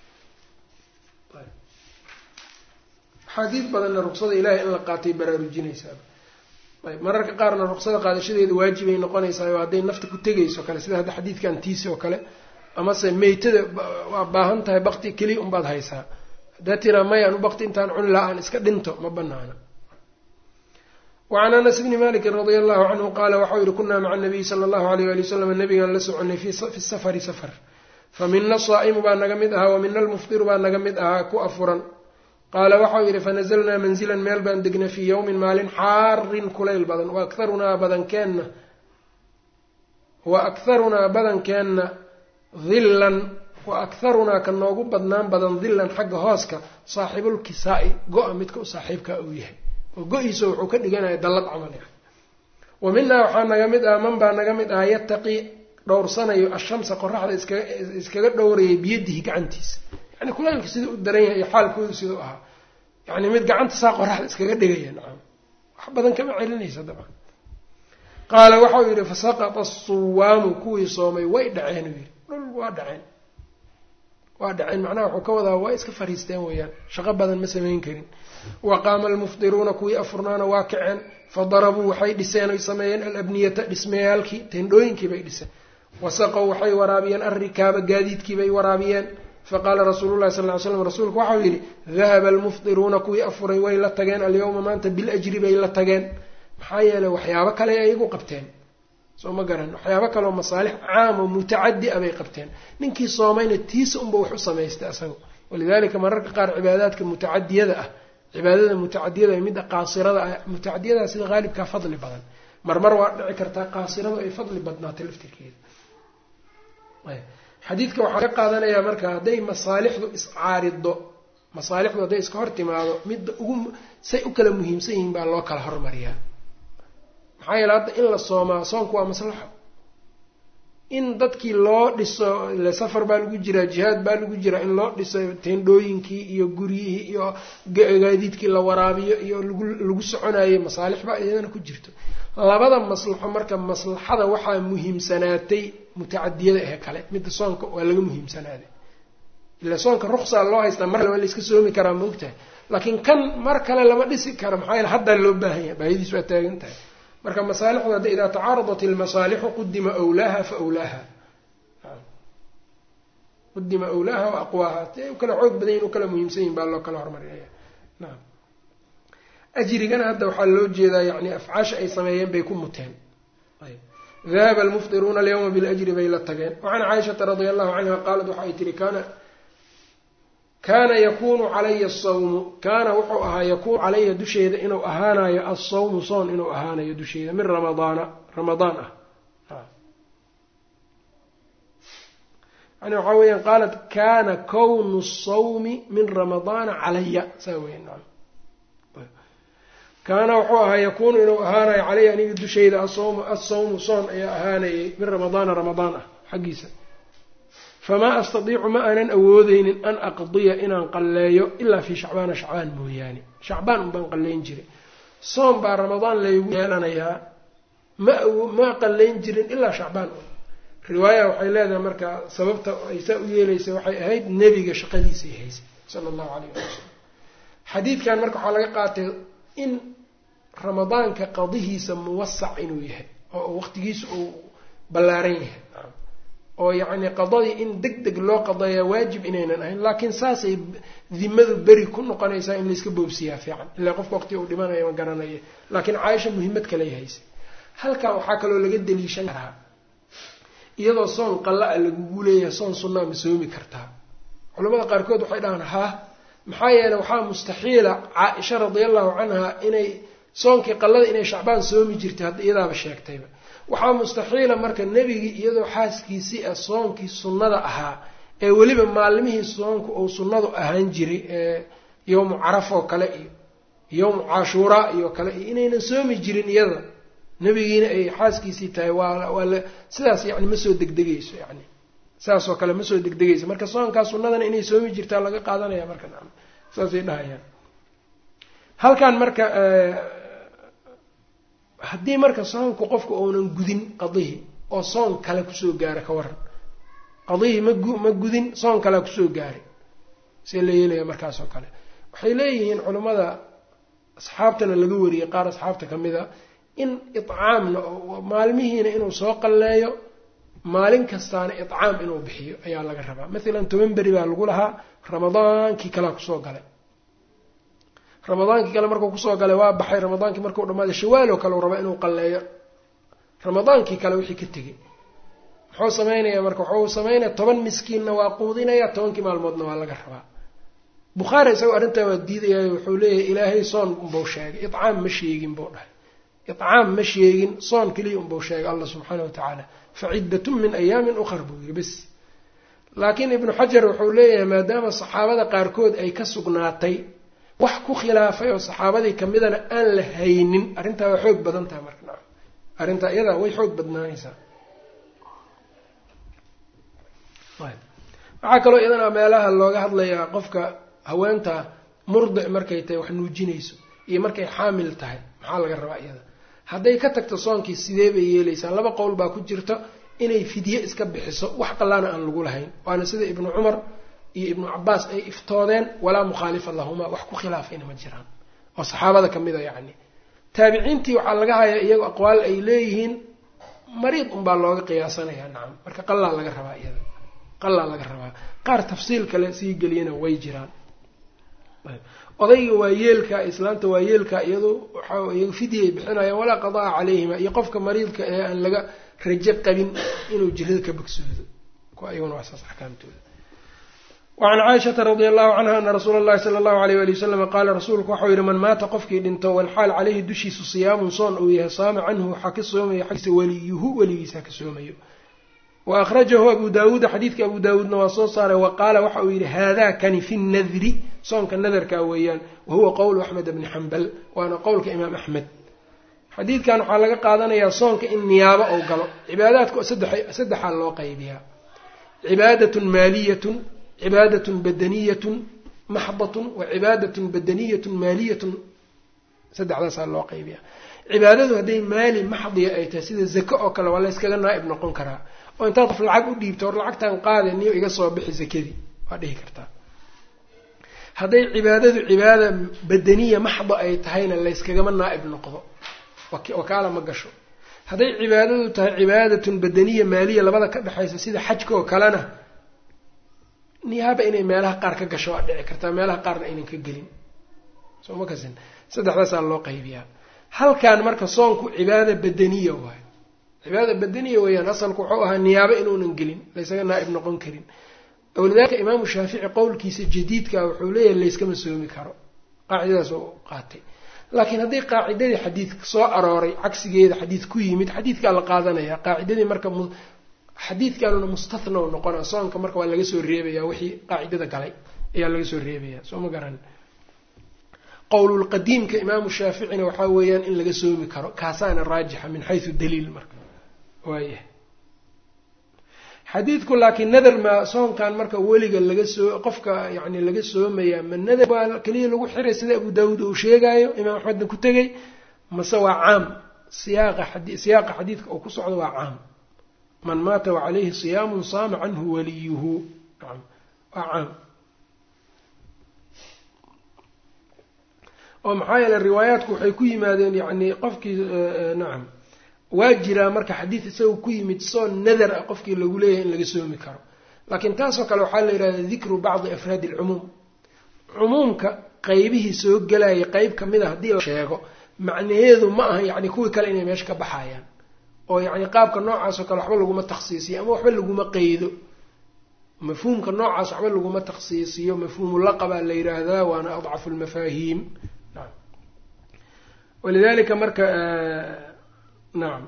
axaadiid badanna ruksada ilaahay in la qaatay baraarujinaysaa ayb mararka qaarna ruksada qaadashadeeda waajibay noqonaysaa oo hadday nafta ku tegayso kale sida hadda xadiidkan tiisi oo kale amase meytada waa baahan tahay bakti keliya unbaad haysaa haddaa tiraa mayaan u bakti intaan cuni laha aan iska dhinto ma banaana wacan anas bni malikin radia allahu canhu qaala waxau yihi kunaa maca nabiyi sala allahu alayh ali wasalam nabigaan la soconay fi safari safar fa mina asaa'imu baa naga mid ahaa wa mina almufdiru baa naga mid ahaa ku afuran qaala waxau yidhi fanazalnaa manzilan meel baan degnay fii yowmin maalin xaarin kulayl badan wa akharunaa badankeenna wa akharunaa badankeenna dillan wa akharunaa ka noogu badnaan badan dillan xagga hooska saaxibulkisaa-i go-a midka u saaxiibkaa uu yahay oo go-iisa wuxuu ka dhiganaya dallad camal ah wa minaa waxaa naga mid ah man baa naga mid ah yataqii dhowrsanayo ashamsa qoraxda iskaga iskaga dhowrayay biyadihi gacantiisa yani kulaylka sidau u daran yahay iyo xaalkoodu sidau ahaa yani mid gacanta saa qoraxda iskaga dhigaya nacam wax badan kama celinaysa dabcan qaala waxau yidhi fasaqata asuwaamu kuwii soomay way dhaceen uu yidhi dhul waa dhaceen waa dhaceen macnaha wuxuu ka wadaa waa iska fariisteen weeyaan shaqo badan ma samayn karin wa qaama almufdiruuna kuwii afurnaana waa kaceen fadarabuu waxay dhiseen oy sameeyeen alabniyata dhismayaalkii tendhooyinkii bay dhiseen wasaqow waxay waraabiyeen alrikaaba gaadiidkii bay waraabiyeen faqaala rasuulu llahi sal ly slam rasuulku waxau yidhi dahaba almufdiruuna kuwii afuray way la tageen alyawma maanta biljri bay la tageen maxaa yeeley waxyaabo kale ayagu qabteen soo ma garan waxyaabo kaleoo masaalix caam oo mutacadi a bay qabteen ninkii soomayna tiisa unba wax u samaystay asaga walidalika mararka qaar cibaadaadka mutacadiyada ah cibaadada mutacadiyada ee midda qaasirada ah mutacadiyada sida haalibkaa fadli badan marmar waa dhici kartaa qaasiradu ay fadli badnaatay laftirkeeda xadiidka waxaa ka qaadanayaa marka hadday masaalixdu iscaarido masaalixdu hadday iska hor timaado midda ugu say u kala muhiimsan yihiin baa loo kala hormariyaa maxaa yeele hadda in la soomaa soonku waa maslaxo in dadkii loo dhiso ile safar baa lagu jiraa jihaad baa lagu jiraa in loo dhiso teendhooyinkii iyo guryihii iyo gaadiidkii la waraabiyo iyo lagu lagu soconayo masaalix baa iyadana ku jirto labada maslaxo marka maslaxada waxaa muhiimsanaatay mutacadiyada ee kale midda soonka waa laga muhiimsanaaday ila soonka ruksaa loo haystaa mar kale waa layska soomi karaa ma ogtahay laakiin kan mar kale lama dhisi karo maxaa yeele haddaa loo baahan yahay baahadiis waa taagan tahay marka masaalixdu hadda idaa tacaaradat ilmasaalixu qudima wlaaha fa wlaaha qudima awlaaha wa aqwaaha si ay u kala xoog badan yihin u kala muhiimsan yihin baa loo kala hormarinaya naam ajrigana hadda waxaa loo jeedaa yani afcaasha ay sameeyeen bay ku muteen dahaba almufdiruuna alyawma biljri bay la tageen wacan caaishata radia allahu canha qaalat waxa ay tihi kaana kaana yakunu calaya asawmu kaana wuxuu ahaa yakuunu calaya dusheeda inuu ahaanayo alsawmu soon inuu ahaanayo dusheeda min ramadaana ramadaan ah yani waxaa weeyaan qaalat kana kownu sawmi min ramadaana calaya saa weya kaana wuxuu ahaa yakuunu inuu ahaanayo calaya aniga dusheyda asawmu asawmu soon ayaa ahaanayay min ramadaana ramadaan ah xaggiisa famaa astadiicu ma aanan awoodeynin an aqdiya inaan qalleeyo ilaa fii shacbaana shacbaan mooyaane shacbaan unbaan qalleyn jiray soom baa ramadaan laygu yeelanayaa ma ma qalleyn jirin ilaa shacbaan un riwaaya waxay leedahay marka sababta ay saa u yeelaysa waxay ahayd nebiga shaqadiisay haysay sala allahu calayh wali wasalam xadiidkan marka waxaa laga qaatay in ramadaanka qadihiisa muwasac inuu yahay oo waqtigiisa uu ballaaran yahay oo yacni qadadii in deg deg loo qadeeyaa waajib inaynan ahayn laakiin saasay dimadu beri ku noqonaysaa in layska boobsiyaa fiican ilaa qofka waqti uu dhimanayo ma garanaya laakiin caaisha muhiimad kaley haysay halkan waxaa kaloo laga daliishan karaa iyadoo soon qalla-a lagugu leeyahay soon sunnaa ma soomi kartaa culamada qaarkood waxay dhahaan haa maxaa yeeley waxaa mustaxiila caa-isha radiallahu canha inay soonkii qallada inay shacbaan soomi jirtay hadda iyadaaba sheegtayba waxaa mustaxiila marka nebigii iyadoo xaaskiisii ah soonkii sunnada ahaa ee weliba maalmihii soonku uu sunnadu ahaan jiray ee yowmu caraf oo kale iyo yowmu cashuuraa iyo kale iyo inaynan soomi jirin iyada nebigiina ay xaaskiisii tahay waa waa la sidaas yani ma soo degdegayso yani saasoo kale ma soo degdegayso marka soonkaa sunnadana inay soomi jirtaa laga qaadanaya marka nacam saasay dhahayaan halkan marka haddii marka soonku qofka uunan gudin qadihii oo soon kale kusoo gaara ka waran qadihii magu ma gudin soon kalea kusoo gaaray see la yeelaya markaas oo kale waxay leeyihiin culammada asxaabtana laga wariyey qaar asxaabta ka mid a in icaamna maalmihiina inuu soo qalleeyo maalin kastaana icaam inuu bixiyo ayaa laga rabaa mathalan toban beri baa lagu lahaa ramadaankii kalea kusoo galay ramadaankii kale markuu kusoo galay waa baxay ramadaankii markuu dhamaaday shawaaloo kale u rabaa inuu qalleeyo ramadaankii kale wixii ka tegay muxuu samaynayaa marka wuxuu samaynaya toban miskiinna waa quudinaya tobankii maalmoodna waa laga rabaa bukhaari isagoo arrintaa waa diidayaay wuxuu leeyahay ilaahay soon unbuu sheegay icaam ma sheegin buu dhahay icaam ma sheegin soon keliya unbuu sheegay allah subxaana wa tacaala fa ciddatun min ayaamin ukhar buu yidhi bes laakiin ibnu xajar wuxuu leeyahay maadaama saxaabada qaarkood ay ka sugnaatay wax ku khilaafay oo saxaabadii kamidana aan la haynin arrintaa waa xoog badan tahay marka nacam arrintaa iyadaa way xoog badnaanaysaa waxaa kaloo iyadana meelaha looga hadlayaa qofka haweenta murdic markay tahay wax nuujinayso iyo markay xaamil tahay maxaa laga rabaa iyada hadday ka tagto soonkii sidee bay yeelaysaa laba qowl baa ku jirta inay fidye iska bixiso wax qallaana aan lagu lahayn waana sida ibnu cumar iyo ibnu cabaas ay iftoodeen walaa mukhaalifa lahumaa wax ku khilaafayna ma jiraan oo saxaabada ka mid a yacni taabiciintii waxaa laga hayaa iyago aqwaal ay leeyihiin mariid unbaa looga qiyaasanayaa nacam marka qallaa laga rabaa iyada qallaa laga rabaa qaar tafsiil kale sii geliyana way jiraan odayga waa yeelka islaanta waa yeelka iyadu waxa iyaga fidyay bixinayaan walaa qadaa calayhima iyo qofka mariidka ee aan laga rajo qabin inuu jirada ka bogsoodo kuwa iyaguna waa saas axkaamtooda wacan caaishata radia allahu canha ana rasuula allahi sala allahu alayh wali wasalam qaala rasuulku waxau yihi man maata qofkii dhinto walxaal caleyhi dushiisu siyaamun soon uu yahay saama canhu waxaa ka soomayo xaggiisa weliyuhu weligiisa ka soomayo wa akhrajahu abu daawuuda xadiidka abu daawuudna waa soo saaray wa qaala waxa uu yidhi haadaa kani fi nadri soonka nadarkaa weeyaan wa huwa qowlu axmed bni xambal waana qowlka imaam axmed xadiidkan waxaa laga qaadanayaa soonka in niyaabo ou galo cibaadaadka saddexaa loo qaybiyaa cibaadatun maaliyatun cibaadatun badaniyatun maxdatun wa cibaadatun badaniyatun maaliyatun saddexdaasaa loo qaybiyaa cibaadadu hadday maali maxdiya ay tahay sida zako oo kale waa layskaga naa'ib noqon karaa oo intaad qof lacag u dhiibto hor lacagtan qaade niyo iga soo bixi zakadii waa dhihi kartaa hadday cibaadadu cibaada badaniya maxda ay tahayna layskagama naa'ib noqdo wakaala ma gasho hadday cibaadadu tahay cibaadatun badaniya maaliya labada ka dhexaysa sida xajka oo kalena niyaaba inay meelaha qaar ka gasho waa dhici kartaa meelaha qaarna aynan ka gelin soo ma kasin saddexdaasaa loo qaybiyaa halkan marka soonku cibaada badaniya waayo cibaada badaniya weeyaan asalku wuxuu ahaa niyaabo inuunan gelin laysaga naa'ib noqon karin walidaalika imaamu shaafici qowlkiisa jadiidka wuxuu leeyahay layskama soomi karo qaacidadaas oo qaatay laakiin haddii qaacidadii xadiidka soo arooray cagsigeeda xadiid ku yimid xadiidkaa la qaadanaya qaacidadii marka xadiidkanuna mustathna u noqona soonka marka waa laga soo reebaya wixii qaacidada galay ayaa laga soo reebaya soo ma garan qowlulqadiimka imaamu shaaficina waxaa weeyaan in laga soomi karo kaasaana raajixa min xaysu daliil marka waayah xadiidku laakiin nadar ma soonkan marka weliga laga soo qofka yani laga soomayaa ma nadar waa keliya lagu xiray sida abu daawuud uu sheegaayo imaam axmedna ku tegay mase waa caam siyaaqa siyaaqa xadiidka uu ku socdo waa caam man maata wacalayhi siyaamun saama canhu waliyuhu naam waa caam oo maxaa yeele riwaayaadku waxay ku yimaadeen yani qofkii nacam waa jiraa marka xadiid isaga ku yimid soon nadar ah qofkii lagu leeyahay in laga soomi karo laakiin taasoo kale waxaa la yidhahda dikru bacdi afraadi alcumuum cumuumka qeybihii soo gelayay qeyb kamid a haddii la sheego macnaheedu ma aha yacni kuwii kale inay meesha ka baxayaan oo yacni qaabka noocaasoo kale waxba laguma takhsiisiyo ama waxba laguma qeydo mafhuumka noocaas waxba laguma takhsiisiyo mafhuumu laqabaa la yidhaahdaa waana adcafu lmafaahiim naam walidalika marka nacam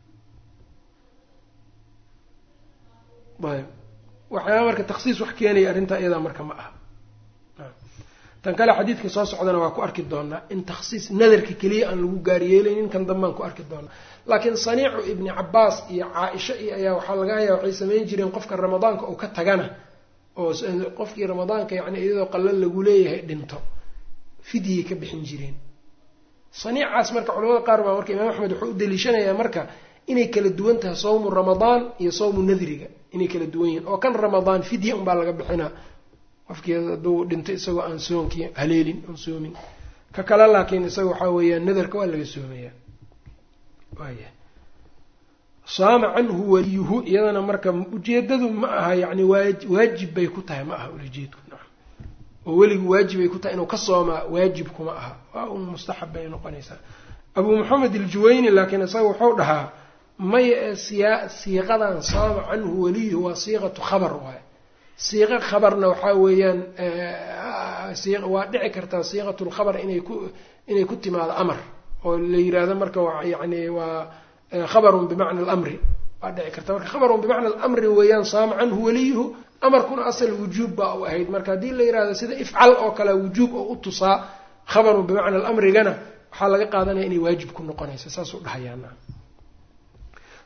ayb waxyaaba marka taksiis wax keenaya arrintaa iyadaa marka ma aha tan kale xadiidka soo socdana waa ku arki doonaa in takhsiis nadarka keliya aan lagu gaaryeelaynin kan dambaan ku arki doonaa laakiin saniicu ibni cabaas iyo caa-isha iyo ayaa waxaa laga hayaa waxay samayn jireen qofka ramadaanka uu ka tagana oo qofkii ramadaanka yani iyadoo qallan lagu leeyahay dhinto fidyay ka bixin jireen saniicaas marka culamada qaar baa marka imaam axmed wuxuu u daliishanayaa marka inay kala duwan tahay sawmu ramadaan iyo sawmu nadriga inay kala duwan yihiin oo kan ramadaan fidya unbaa laga bixinaa qofkii hadduu dhinto isagoo aan soonkii haleelin oon soomin ka kale laakiin isaga waxaa weeyaan nadarka waa laga soomayaa waaya saama canhu waliyuhu iyadana marka ujeedadu ma aha yani waa waajib bay ku tahay ma aha ulajeedku oo weligu waajibay ku tahay inuu ka soomaa waajibkuma aha waa un mustaxab bay noqonaysaa abuu maxamed aljuwayni laakiin isaga wuxuu dhahaa maya ee siya siiqadan saama canhu waliyuhu waa siiqatu khabar waaye siiqo khabarna waxaa weeyaan waa dhici kartaa siiqatu lkhabar inay ku inay ku timaado amar oo la yiraahdo marka yani waa khabarun bimacna alamri waa dhici karta marka khabarun bimacna alamri weeyaan saama canhu waliyuhu amarkuna asal wujuub baa u ahayd marka haddii la yihahdo sida ifcal oo kale wujuub oo u tusaa khabarun bimacna alamrigana waxaa laga qaadanaya inay waajib ku noqonaysa saasuu dhahayaa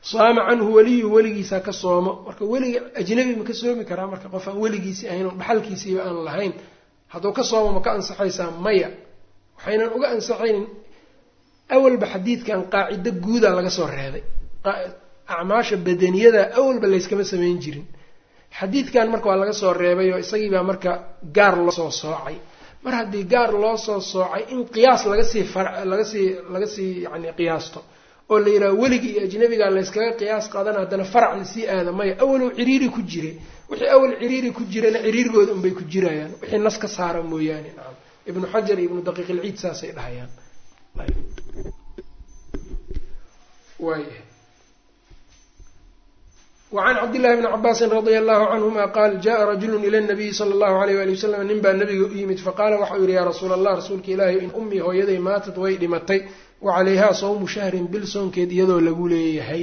saama canhu weliyu weligiisa ka soomo marka weliga ajnabi ma ka soomi karaa marka qof aan weligiisii ahayn oo dhaxalkiisiiba aan lahayn hadduu ka soomo ma ka ansaxaysaa maya waxaynan uga ansaxaynin awalba xadiidkan qaacido guuda laga soo reebay acmaasha badaniyada awalba layskama samayn jirin xadiidkan marka waa laga soo reebay oo isagiibaa marka gaar loo soo soocay mar haddii gaar loo soo soocay in qiyaas lagasii lagasii laga sii yani qiyaasto oo la yidhaha weligii iyo ajnabiga layskaga qiyaas qaadana haddana farac lasii aada maya awalow ciriiri ku jiray wixii awal ciriiri ku jirana ciriirigooda unbay ku jirayaan wixii nas ka saara mooyaane nacam ibnu xajar iyo ibnu daqiiq ilciid saasay dhahayaan waaya wacan cabdillahi bni cabaasin radia allahu canhuma qaal jaءa rajulu ila nabiyi sala allahu alayh wali wasalam nin baa nabiga u yimid faqaala waxau yihi yaa rasuula allah rasuulka ilaahi in ummii hooyaday maatad way dhimatay wa calayhaa sawmu shahrin bil soonkeed iyadoo lagu leeyahay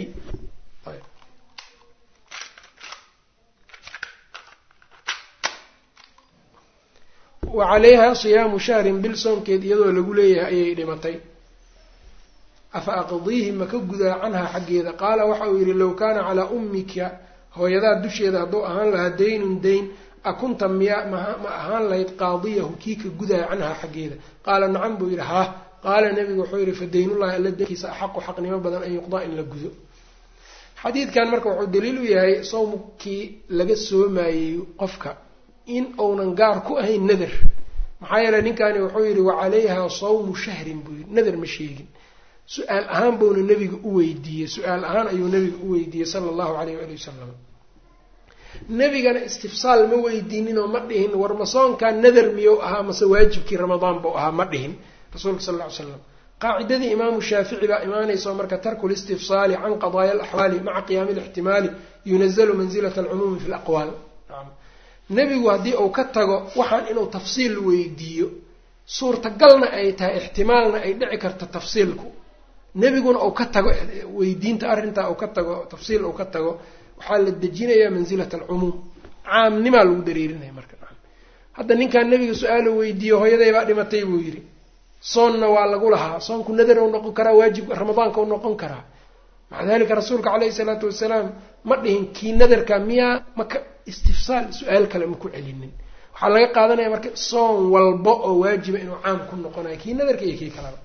wa calayhaa siyaamu shahrin bil soonkeed iyadoo lagu leeyahay ayay dhimatay afa aqdiihi ma ka gudaa canhaa xaggeeda qaala waxa uu yidhi low kaana calaa ummika hooyadaa dusheeda hadduu ahaan lahaa daynun dayn akunta miya ma ahaan lahayd qaadiyahu kii ka gudaaya canhaa xaggeeda qaala nacam buu yidhi haa qaala nebigu wuxuu yidhi fa daynullahi alla daynkiisa axaqu xaqnimo badan an yuqdaa in la gudo xadiidkan marka wuxuu daliil u yahay sawmkii laga soomayey qofka in uunan gaar ku ahayn nadar maxaa yeeley ninkani wuxuu yidhi wa calayhaa sawmu shahrin buu yidhi nadar ma sheegin su-aal ahaan buuna nebiga u weydiiyey su-aal ahaan ayuu nebiga u weydiiyey sala allahu alayh waali wasalam nebigana istifsaal ma weydiininoo ma dhihin war ma soonkaa nadar miyou ahaa mase waajibkii ramadaan buu ahaa ma dhihin rasuulka sal ll ly slam qaacidadii imaamu shaafici baa imaanayso marka tarku listifsaali can qadaaya alaxwaali maca qiyaami lixtimaali yunazalu mansilata alcumuumi fi laqwaal nebigu haddii uu ka tago waxaan inuu tafsiil weydiiyo suurtagalna ay tahay ixtimaalna ay dhici karto tafsiilku nebiguna uu ka tago weydiinta arrintaa uu ka tago tafsiil uu ka tago waxaa la dejinayaa mansilata alcumuum caamnimaa lagu dareerinaya marka hadda ninkaan nebiga su-aalo weydiiyo hooyadaybaa dhimatay buu yidhi soonna waa lagu lahaa soonku nadar u noqon karaa waajib ramadaanka u noqon karaa maca dalika rasuulka caleyhi salaatu wasalaam ma dhihin kii nadarka miyaa maka istifsaal su-aal kale ma ku celinin waxaa laga qaadanaya marka soon walba oo waajiba inuu caam ku noqonayo kii nadarka iyo kii kaleba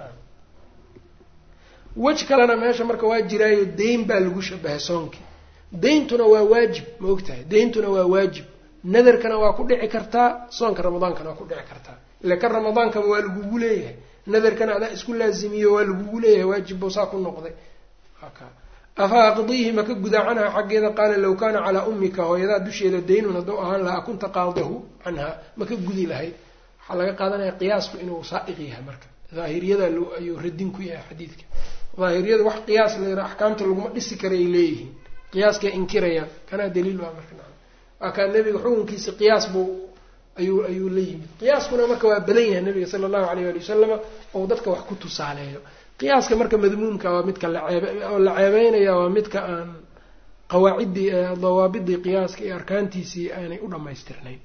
wej kalena meesha marka waa jiraayo dayn baa lagu shabahay soonkii dayntuna waa waajib ma ogtahay dayntuna waa waajib nadarkana waa ku dhici kartaa soonka ramadaankana waa ku dhici kartaa ila kan ramadaankaba waa lagugu leeyahay nadarkana adaa isku laazimiyo waa lagugu leeyahay waajib buu saa ku noqday afa aqdiihi maka gudaa canha xaggeeda qaala low kaana calaa ummika hooyadaa dusheeda daynun hadduu ahaan lahaa kunta qaadihu canha maka gudi lahayd waxaa laga qaadanaya qiyaasku inuu saa'iq yahay marka daahiriyada ayuu radin ku yahay xadiidka daahiriyada wax qiyaas la axkaamta laguma dhisi karay leeyihiin qiyaaskay inkirayaan kanaa daliil waa marka waa kaa nebiga xukunkiisa qiyaas buu ayuu ayuu la yimid qiyaaskuna marka waa badan yahay nabiga sala allahu alayh ali wasalama oo dadka wax ku tusaaleeyo qiyaaska marka madmuumka waa midka laceeboo la ceebeynaya waa midka aan qawaaciddii dawaabidii qiyaaska iyo arkaantiisii aanay u dhammaystirnayn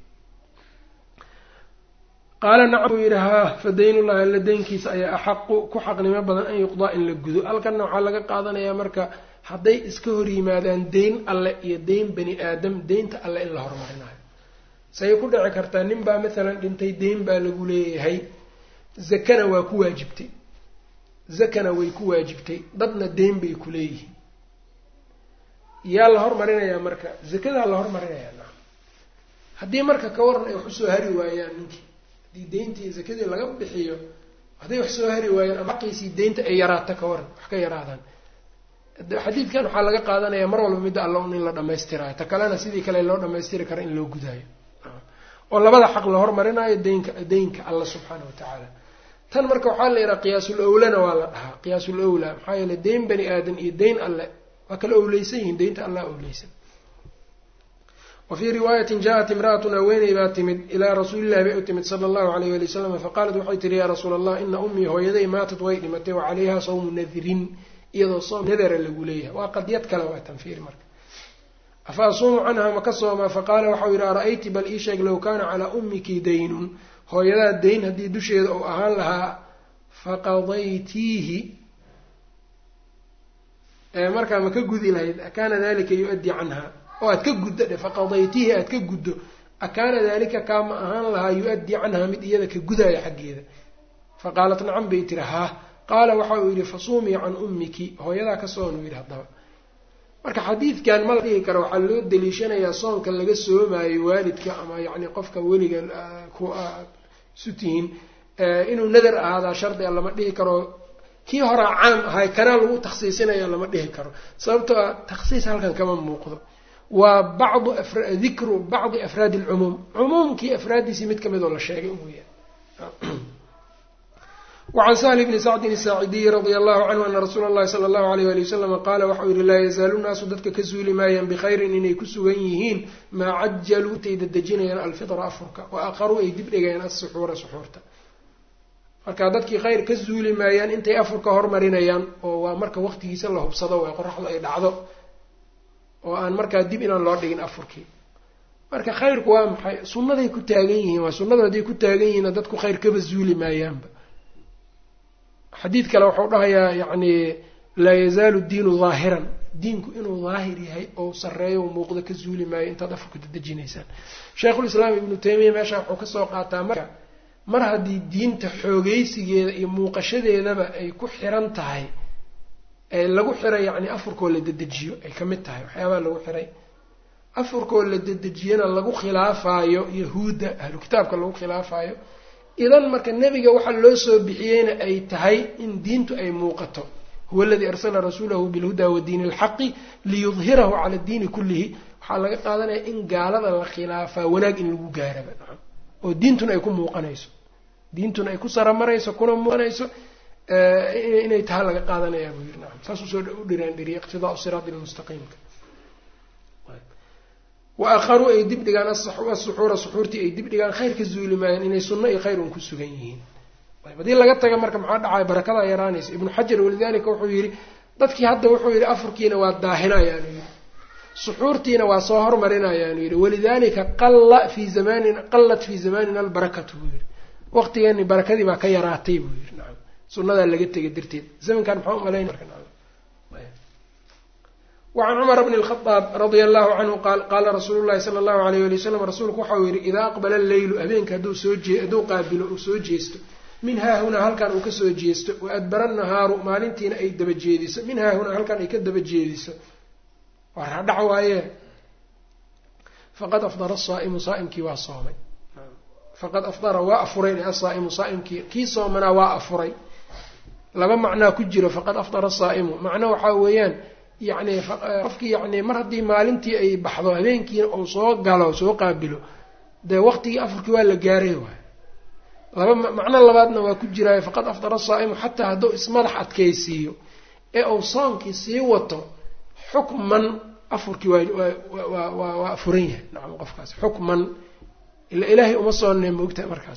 qaala nacam buu yidhi haa fa daynullahi alla daynkiisa ayaa axaqu ku xaqnimo badan an yuqdaa in la gudo halkanna waxaa laga qaadanayaa marka hadday iska hor yimaadaan deyn alle iyo deyn bani aadam deynta alle in la horumarinayo say ku dhici kartaa nin baa maalan dhintay deyn baa lagu leeyahay zakana waa ku waajibtay zakana way ku waajibtay dadna deyn bay ku leeyihiin yaa la hormarinayaa marka zakadaa la hormarinayaa nacam haddii marka ka waran ay wax usoo hari waayaan ninkii haddii deyntii zakadii laga bixiyo hadday wax soo hari waayaan ama xaqiisii deynta ay yaraato ka waran wax ka yaraadaan xadiidkan waxaa laga qaadanaya mar walba midda alla un in la dhamaystirayo ta kalena sidii kale loo dhamaystiri kara in loo gudaayo oo labada xaq la hormarinayo deynka deynka alla subxaana wa tacaala tan marka waxaa la yidhaha qiyaasul owlana waa la dhahaa qiyaasul owla maxaa yeele deyn bani aadan iyo deyn alle waa kala owleysan yihiin deynta allah owleysan wa fii riwaayatin jaa-at imra'atun haweeney baa timid ilaa rasuulillahi bay u timid sala allahu alayh wali wasalam faqaalat waxay tihi yaa rasuula allah ina ummii hooyaday maatad way dhimatay wa calayha sawmu nadrin iyadoo soom nadara lagu leeyahay waa qadyad kale waa tanfiir marka afa asuumu canha ma ka soomaa faqaala waxau yidhi ara-ayti bal ii sheeg low kaana calaa ummiki daynun hooyadaa dayn haddii dusheeda uu ahaan lahaa faqadaytiihi markaa ma ka gudi lahayd akaana dalika yu-addii canha oo aad ka guddo dhe faqadaytihi aad ka guddo akaana dalika kaa ma ahaan lahaa yu-addii canhaa mid iyada ka gudaya xaggeeda faqaalat nacam bay tiri haa qaala waxa uu yidhi fasuumii can ummiki hooyadaa ka soon uu yidhi haddaba marka xadiidkan ma la dhihi karo waxaa loo daliishanayaa soonka laga soomaayo waalidka ama yacni qofka weliga ku isu tihiin inuu nadar ahaadaa shardi a lama dhihi karo kii horaa caam ahay kanaa lagu takhsiisinaya lama dhihi karo sababtoo a takhsiis halkan kama muuqdo waa bacdu dikru bacdi afraadi alcumuum cumuumkii afraaddiisii mid kamid oo la sheegay mooyaan wacan sahli bni sacdin asaacidiyi radia allahu canhu ana rasuula allahi sala allahu alayh wali wasalama qaala waxau yihi laa yazaalu naasu dadka ka suuli maayaan bikhayrin inay ku sugan yihiin maa cajaluu intay dadejinayaan alfitra afurka wa aqaruu ay dib dhigayaan asuxuura suxuurta marka dadkii khayr ka suuli maayaan intay afurka hormarinayaan oo waa marka waqtigiisa la hubsado waa qoraxdu ay dhacdo oo aan markaa dib inaan loo dhigin afurkii marka khayrku waa maxay sunnaday ku taagan yihiin waa sunnadu hadday ku taagan yihiinna dadku khayr kaba suuli maayaanba xadiid kale wuxuu dhahayaa yacni laa yazaalu diinu daahiran diinku inuu daahir yahay oo sarreeyo muuqdo ka suuli maayo intaad afurka dadejinaysaan sheikhulislaam ibnu taymiya meesha wuxuu kasoo qaataa marka mar haddii diinta xoogeysigeeda iyo muuqashadeedaba ay ku xiran tahay ee lagu xiray yacni afurkoo la dedejiyo ay ka mid tahay waxyaabaha lagu xiray afurkoo la dedejiyana lagu khilaafaayo yahuudda ahlu kitaabka lagu khilaafaayo idan marka nebiga waxaa loo soo bixiyeyna ay tahay in diintu ay muuqato huwa aladii arsala rasuulahu bilhuda wa diini alxaqi liyudhirahu cala diini kullihi waxaa laga qaadanaya in gaalada la khilaafaa wanaag in lagu gaaraba nacam oo diintuna ay ku muuqanayso diintuna ay ku saramarayso kuna muuqanayso inay taha laga qaadanayaa buu yiri nacam saasuu soo u dhiraan dhiriya iqtidaau siraati lmustaqiimka wa akharuu ay dib dhigaan asuxuura suxuurtii ay dib dhigaan khayr ka zuuli maayaan inay sunno iyo khayr un ku sugan yihiin haddii laga taga marka maxaa dhacaya barakadaa yaraanaysa ibnu xajar walidalika wuxuu yidhi dadkii hadda wuxuu yidhi afurkiina waa daahinayaanu yidhi suxuurtiina waa soo hormarinayaanu yidhi walidalika qalla fii zamanin qallat fii zamanina albarakatu buu yidhi waqtigeeni barakadii baa ka yaraatay buu yidhi nacam sunnadaa laga tegay darteed zamankan maxaa umalayn wacan cumar bni lkhadaab radia allahu canhu qaal qaala rasuulu llahi sala allahu alayh ali wasalam rasuulku waxau yidhi idaa aqbala alleylu habeenka hadduu soo jee hadduu qaabilo uu soo jeesto min haahunaa halkan uu kasoo jeesto wa adbara nahaaru maalintiina ay daba jeediso min haahunaa halkan ay ka daba jeediso waa raadhac waaye faqad afdara asaa'imu saa'imkii waa soomay faqad afdara waa afuray asaa'imu saa'imkii kii soomanaa waa afuray laba macnaa ku jiro faqad afdara asaa'imu macno waxaa weeyaan yacni qofkii yacni mar haddii maalintii ay baxdo habeenkiina uu soo galo soo qaabilo dee waqtigii afurkii waa la gaaray waay laba macno labaadna waa ku jiraayo faqad afdara asaa'imu xataa hadduu ismadax adkaysiiyo ee uu soonkii sii wato xukman afurkii waa waa waa afuran yahay nacam qofkaas xukman ila ilaahay uma soonnee moogtahay markaas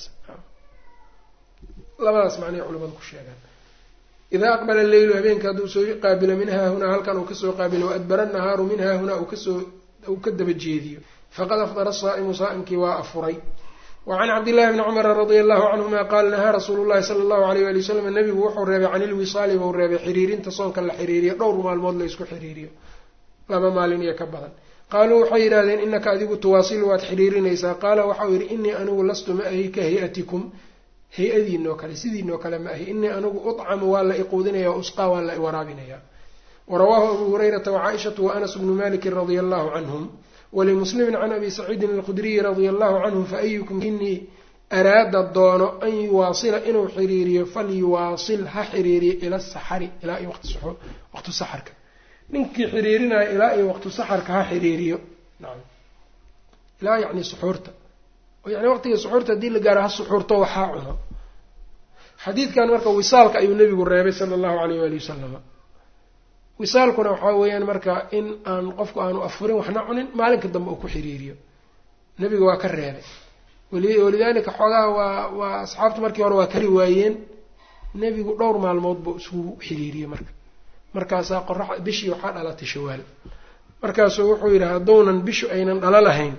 labadaas macnay culimadu ku sheegaan idaa aqbala alleylu habeenka hadduu soo qaabilo min haahunaa halkan uu kasoo qaabilo waadbara nahaaru min haahunaa uu kasoo uu ka daba jeediyo faqad afdara asaa'imu saa'imkii waa afuray wacan cabdillahi bni cumara radia allahu canhuma qaala nahaa rasuulu llahi sala allahu alayh wali wasalam nabigu wuxuu reebay can ilwisaali buu reebay xiriirinta soonka la xiriiriyo dhowr maalmood la isku xiriiriyo laba maalin iyo ka badan qaaluu waxay yidhahdeen inaka adigu tuwaasilu waad xiriirinaysaa qaala waxau yidhi inii anigu lastu ma ahi ka hay-atikum hay-adiinoo kale sidiinoo kale ma ahi inii anigu ucamu waa la iquudinaya wa usqaa waa la iwaraabinaya warawaahu abu hurayrata wacaaishatu wa anas bnu malikin radia allahu canhum walimuslimin can abi saciidin alkhudriyi radia allahu canhu faayukum inii araada doono an yuwaasila inuu xiriiriyo falyuwaasil ha xiriiriyo ila saxari ilaa iyo waqtu saxarka ninkii xiriirinaya ilaa iyo waqtu saxarka ha xiriiriyo nacam ilaa yacni suxuurta yani waqtiga suxuurta haddii la gaaro ha suxuurto waxaa cuno xadiidkan marka wisaalka ayuu nebigu reebay sala allahu alayh waali wasalama wisaalkuna waxaa weeyaan marka in aan qofku aanu afurin waxna cunin maalinka dambe uu ku xiriiriyo nebiga waa ka reebay walidaalika xoogaha waa waa asxaabtu markii hore waa kari waayeen nebigu dhowr maalmood buu isugu xiriiriyey marka markaasaa qorax bishii waxaa dhalatay shawaal markaasuu wuxuu yidhi hadduunan bishu aynan dhalo lahayn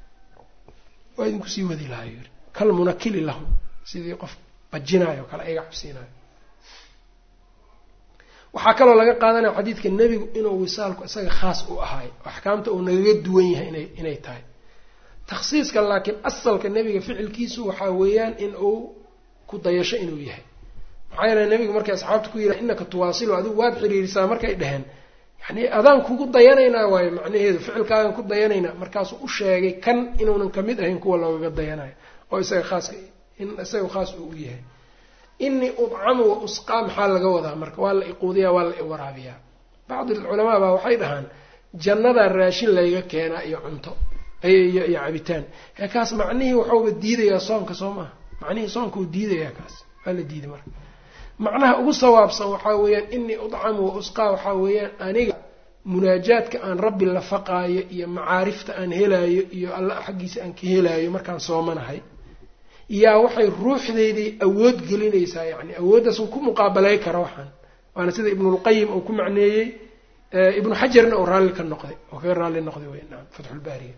waa idinku sii wadi lahaa yiri kal munakili lahum sidii qof bajinaayo kale ayga cabsiinayo waxaa kaloo laga qaadanaya xadiidka nebigu inuu wisaalku isaga khaas u ahaay axkaamta uu nagaga duwan yahay ina inay tahay takhsiiska laakiin asalka nebiga ficilkiisu waxaa weeyaan in uu ku dayasho inuu yahay maxaa yeele nebigu markay asxaabta ku yidhaha innaka tuwaasilu adigu waad xiriirisaa markay dheheen yani adaan kugu dayanaynaa waayo macnaheedu ficilkaagan ku dayanaynaa markaasuu u sheegay kan inuunan kamid ahayn kuwa loogaga dayanayo oo isaga khaaska in isaga khaas uu u yahay inii udcamu wa usqaa maxaa laga wadaa marka waa la iquudiyaa waa la iwaraabiyaa bacdi culamaa baa waxay dhahaan jannadaa raashin layga keenaa iyo cunto iyo iyo cabitaan ee kaas macnihii waxauba diidayaa soonka soo maaha macnihii soonka uu diidayaa kaas waa la diiday marka macnaha ugu sawaabsan waxaa weeyaan inii udcamu wa usqaa waxaa weeyaan aniga munaajaadka aan rabbi la faqaayo iyo macaarifta aan helaayo iyo alla xaggiisa aan ka helaayo markaan soomanahay yaa waxay ruuxdeydii awood gelinaysaa yani awooddaas uu ku muqaabalay kara waxaan waana sida ibnulqayim uu ku macneeyey ibnu xajarna uu raalli ka noqday oo kaga raalli noqday wey naam fatxulbaariga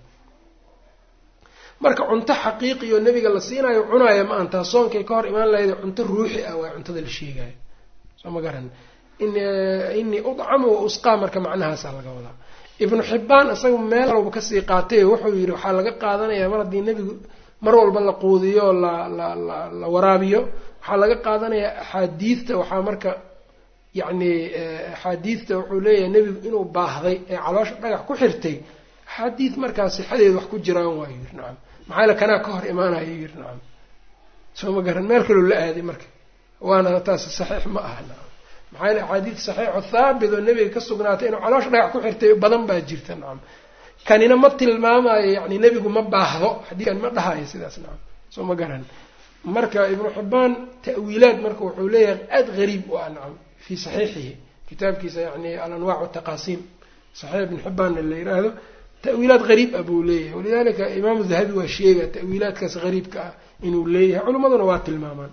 marka cunto xaqiiqi oo nebiga la siinayo cunaaya ma antaa soonkay ka hor imaan lahayda cunto ruuxi ah waa cuntada la sheegayo soo ma garan inii udcamu wa usqaa marka macnahaasaa laga wadaa ibnu xibbaan isaga meel walba kasii qaatay wuxuu yidhi waxaa laga qaadanayaa mar haddii nebigu mar walba la quudiyo la la la la waraabiyo waxaa laga qaadanayaa axaadiidta waxaa marka yacni axaadiidta wuxuu leeyahay nebigu inuu baahday ee caloosha dhagax ku xirtay axaadiid markaa sixadeeda wax ku jiraan waayu yiri nacam maxaa yale kanaa ka hor imaanayo yiri nacam soo ma garan meel kaloo la aaday marka waana taas saxiix ma aha nacam maxaa yale axaadiid saxiixo thaabit oo nebiga ka sugnaatay inuu caloosha dhagax ku xirtay badan baa jirta nacam kanina ma tilmaamayo yani nebigu ma baahdo xadiidkan ma dhahayo sidaas nacam soo ma garan marka ibnu xibbaan ta'wiilaad marka wuxuu leeyahay aada gariib u ah nacam fii saxiixihi kitaabkiisa yani alanwaac taqaasiim saxiix ibn xibbaanna la yiraahdo ta'wiilaad gariib ah buu leeyahay walidalika imaamu dahabi waa sheega ta'wiilaadkaas gariibka ah inuu leeyahay culimmaduna waa tilmaamaan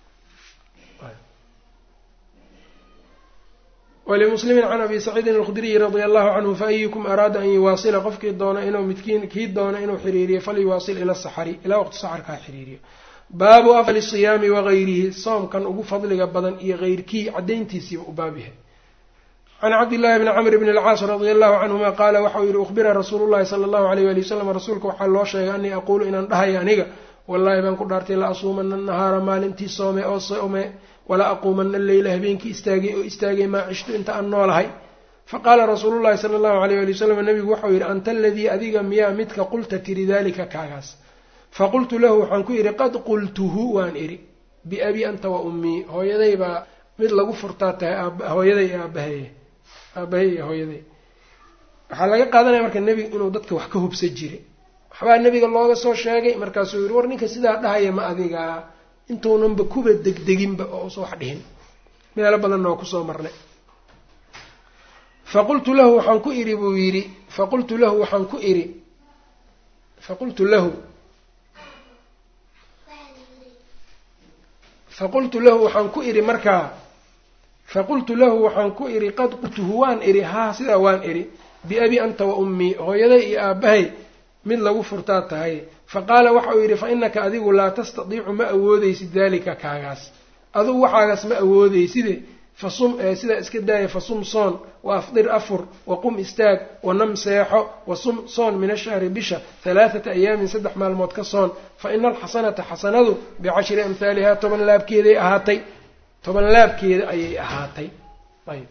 walimuslimiin can abi saciidin alkhudriyi radia allahu canhu faayukum araada an yuwaasila qofkii doona inuu midkiin kii doona inuu xiriiriyo falyuwaasil ila saxari ilaa waqti saxarkaa xiriiriyo baabu afali siyaami wagayrihi soomkan ugu fadliga badan iyo keyrkii caddayntiisiiba u baab yahay can cabdillahi bni camr bni alcaas radia allahu canhuma qaala waxau yihi ukhbira rasuulu llahi sala allahu alayh wali wasalam rasuulka waxaa loo sheegay anii aquulu inaan dhahayo aniga wallaahi baan ku dhaartay la asuumana nahaara maalintii soome oo soome wala aquumana leyla habeenkii istaagay oo istaagay maa cishtu inta aan noolahay faqaala rasuulu llahi sala allahu alayh wali wasalam nabigu waxau yihi anta aladii adiga miyaa midka qulta tiri dalika kaagaas faqultu lahu waxaan ku idhi qad qultuhu waan idhi biabii anta wa ummii hooyaday baa mid lagu furtaa tahay hooyaday iyo aabaheye aabahay iyo hooyaday waxaa laga qaadanaya marka nebiga inuu dadka wax ka hubsa jiray waxbaa nebiga looga soo sheegay markaasuu yihi war ninka sidaa dhahaya ma adigaa intuunanba kuba degdeginba oo usa wax dhihin meelo badanna waa kusoo marnay faqultu lahu waxaan ku idhi buu yidhi faqultu lahu waxaan ku idhi faqultu lahu faqultu lahu waxaan ku idhi markaa faqultu lahu waxaan ku idhi qad qultuhu waan idhi haa sidaa waan idhi biabi anta wa ummii hooyaday iyo aabbahay mid lagu furtaa tahay faqaala waxa uu yidhi fa innaka adigu laa tastadiicu ma awoodeysid daalika kaagaas adugu waxaagaas ma awoodeyside fasum sidaa iska daaya fasum soon wa afdir afur wa qum istaag wa nam seexo wa sum soon min ashahri bisha halaathata ayaamin saddex maalmood ka soon fa ina alxasanata xasanadu bicashri amhaalihaa toban laabkeeday ahaatay toban laabkeeda ayay ahaatay ayb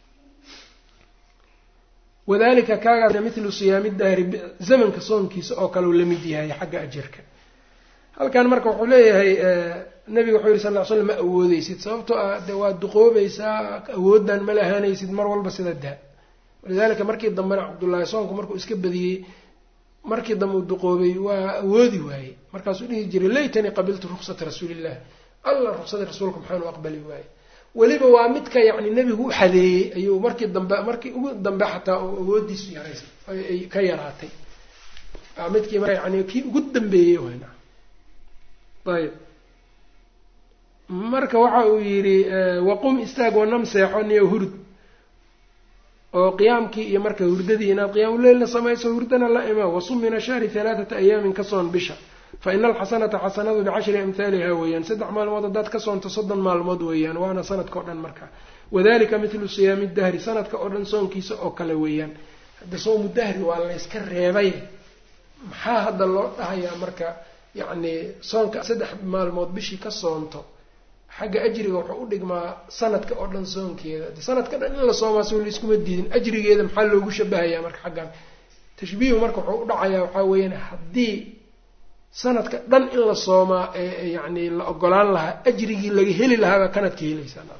wadalika kaagaasna mithlu siyaami dahri zamanka soonkiisa oo kale uu la mid yahay xagga ajarka halkan marka wuxuu leeyahay nabiga wuxuu yihi sal ly slam ma awoodeysid sababtoo ah de waad duqoobaysaa awooddan ma lahaanaysid mar walba sida daa walidalika markii dambena cabdullaahi soonku markuu iska badiyey markii dambe uu duqoobay waa awoodi waayey markaasuu dhihi jiray laytanii qabiltu ruksata rasuuliillah alla ruksada rasuulka maxaanu aqbali waaye weliba waa midka yacni nebigu u xadeeyey ayuu markii dambe markii ugu dambe xataa oo awoodiisu yaraysay ay ka yaraatay waa midkii marka yani kii ugu dambeeyey wayna ayb marka waxa uu yidhi waqum istaag wanam seexo niyo hurd oo qiyaamkii iyo marka hurdadii inaad qiyaamuleylna samayso hurdana la ima wasum min ashahri halaathata ayaamin ka soon bisha fa ina alxasanata xasanadu bicashri amhaaliha weeyaan saddex maalmood haddaad ka soonto soddon maalmood weeyaan waana sanadka o dhan marka wadalika mithlu siyaami dahri sanadka oo dhan soonkiisa oo kale weeyaan hadda soomu dahri waa layska reebay maxaa hadda loo dhahayaa marka yacni soonka saddex maalmood bishii ka soonto xagga ajriga wuxuu u dhigmaa sanadka oo dhan soonkeeda sanadka dhan in la soomaa soo laiskuma diidin ajrigeeda maxaa loogu shabahayaa marka xaggan tashbiihu marka wuxuu u dhacayaa waxaa weeyaan haddii sanadka dhan in la soomaa ee yacni la ogolaan lahaa ajrigii laga heli lahaabaa kanad ka helaysaa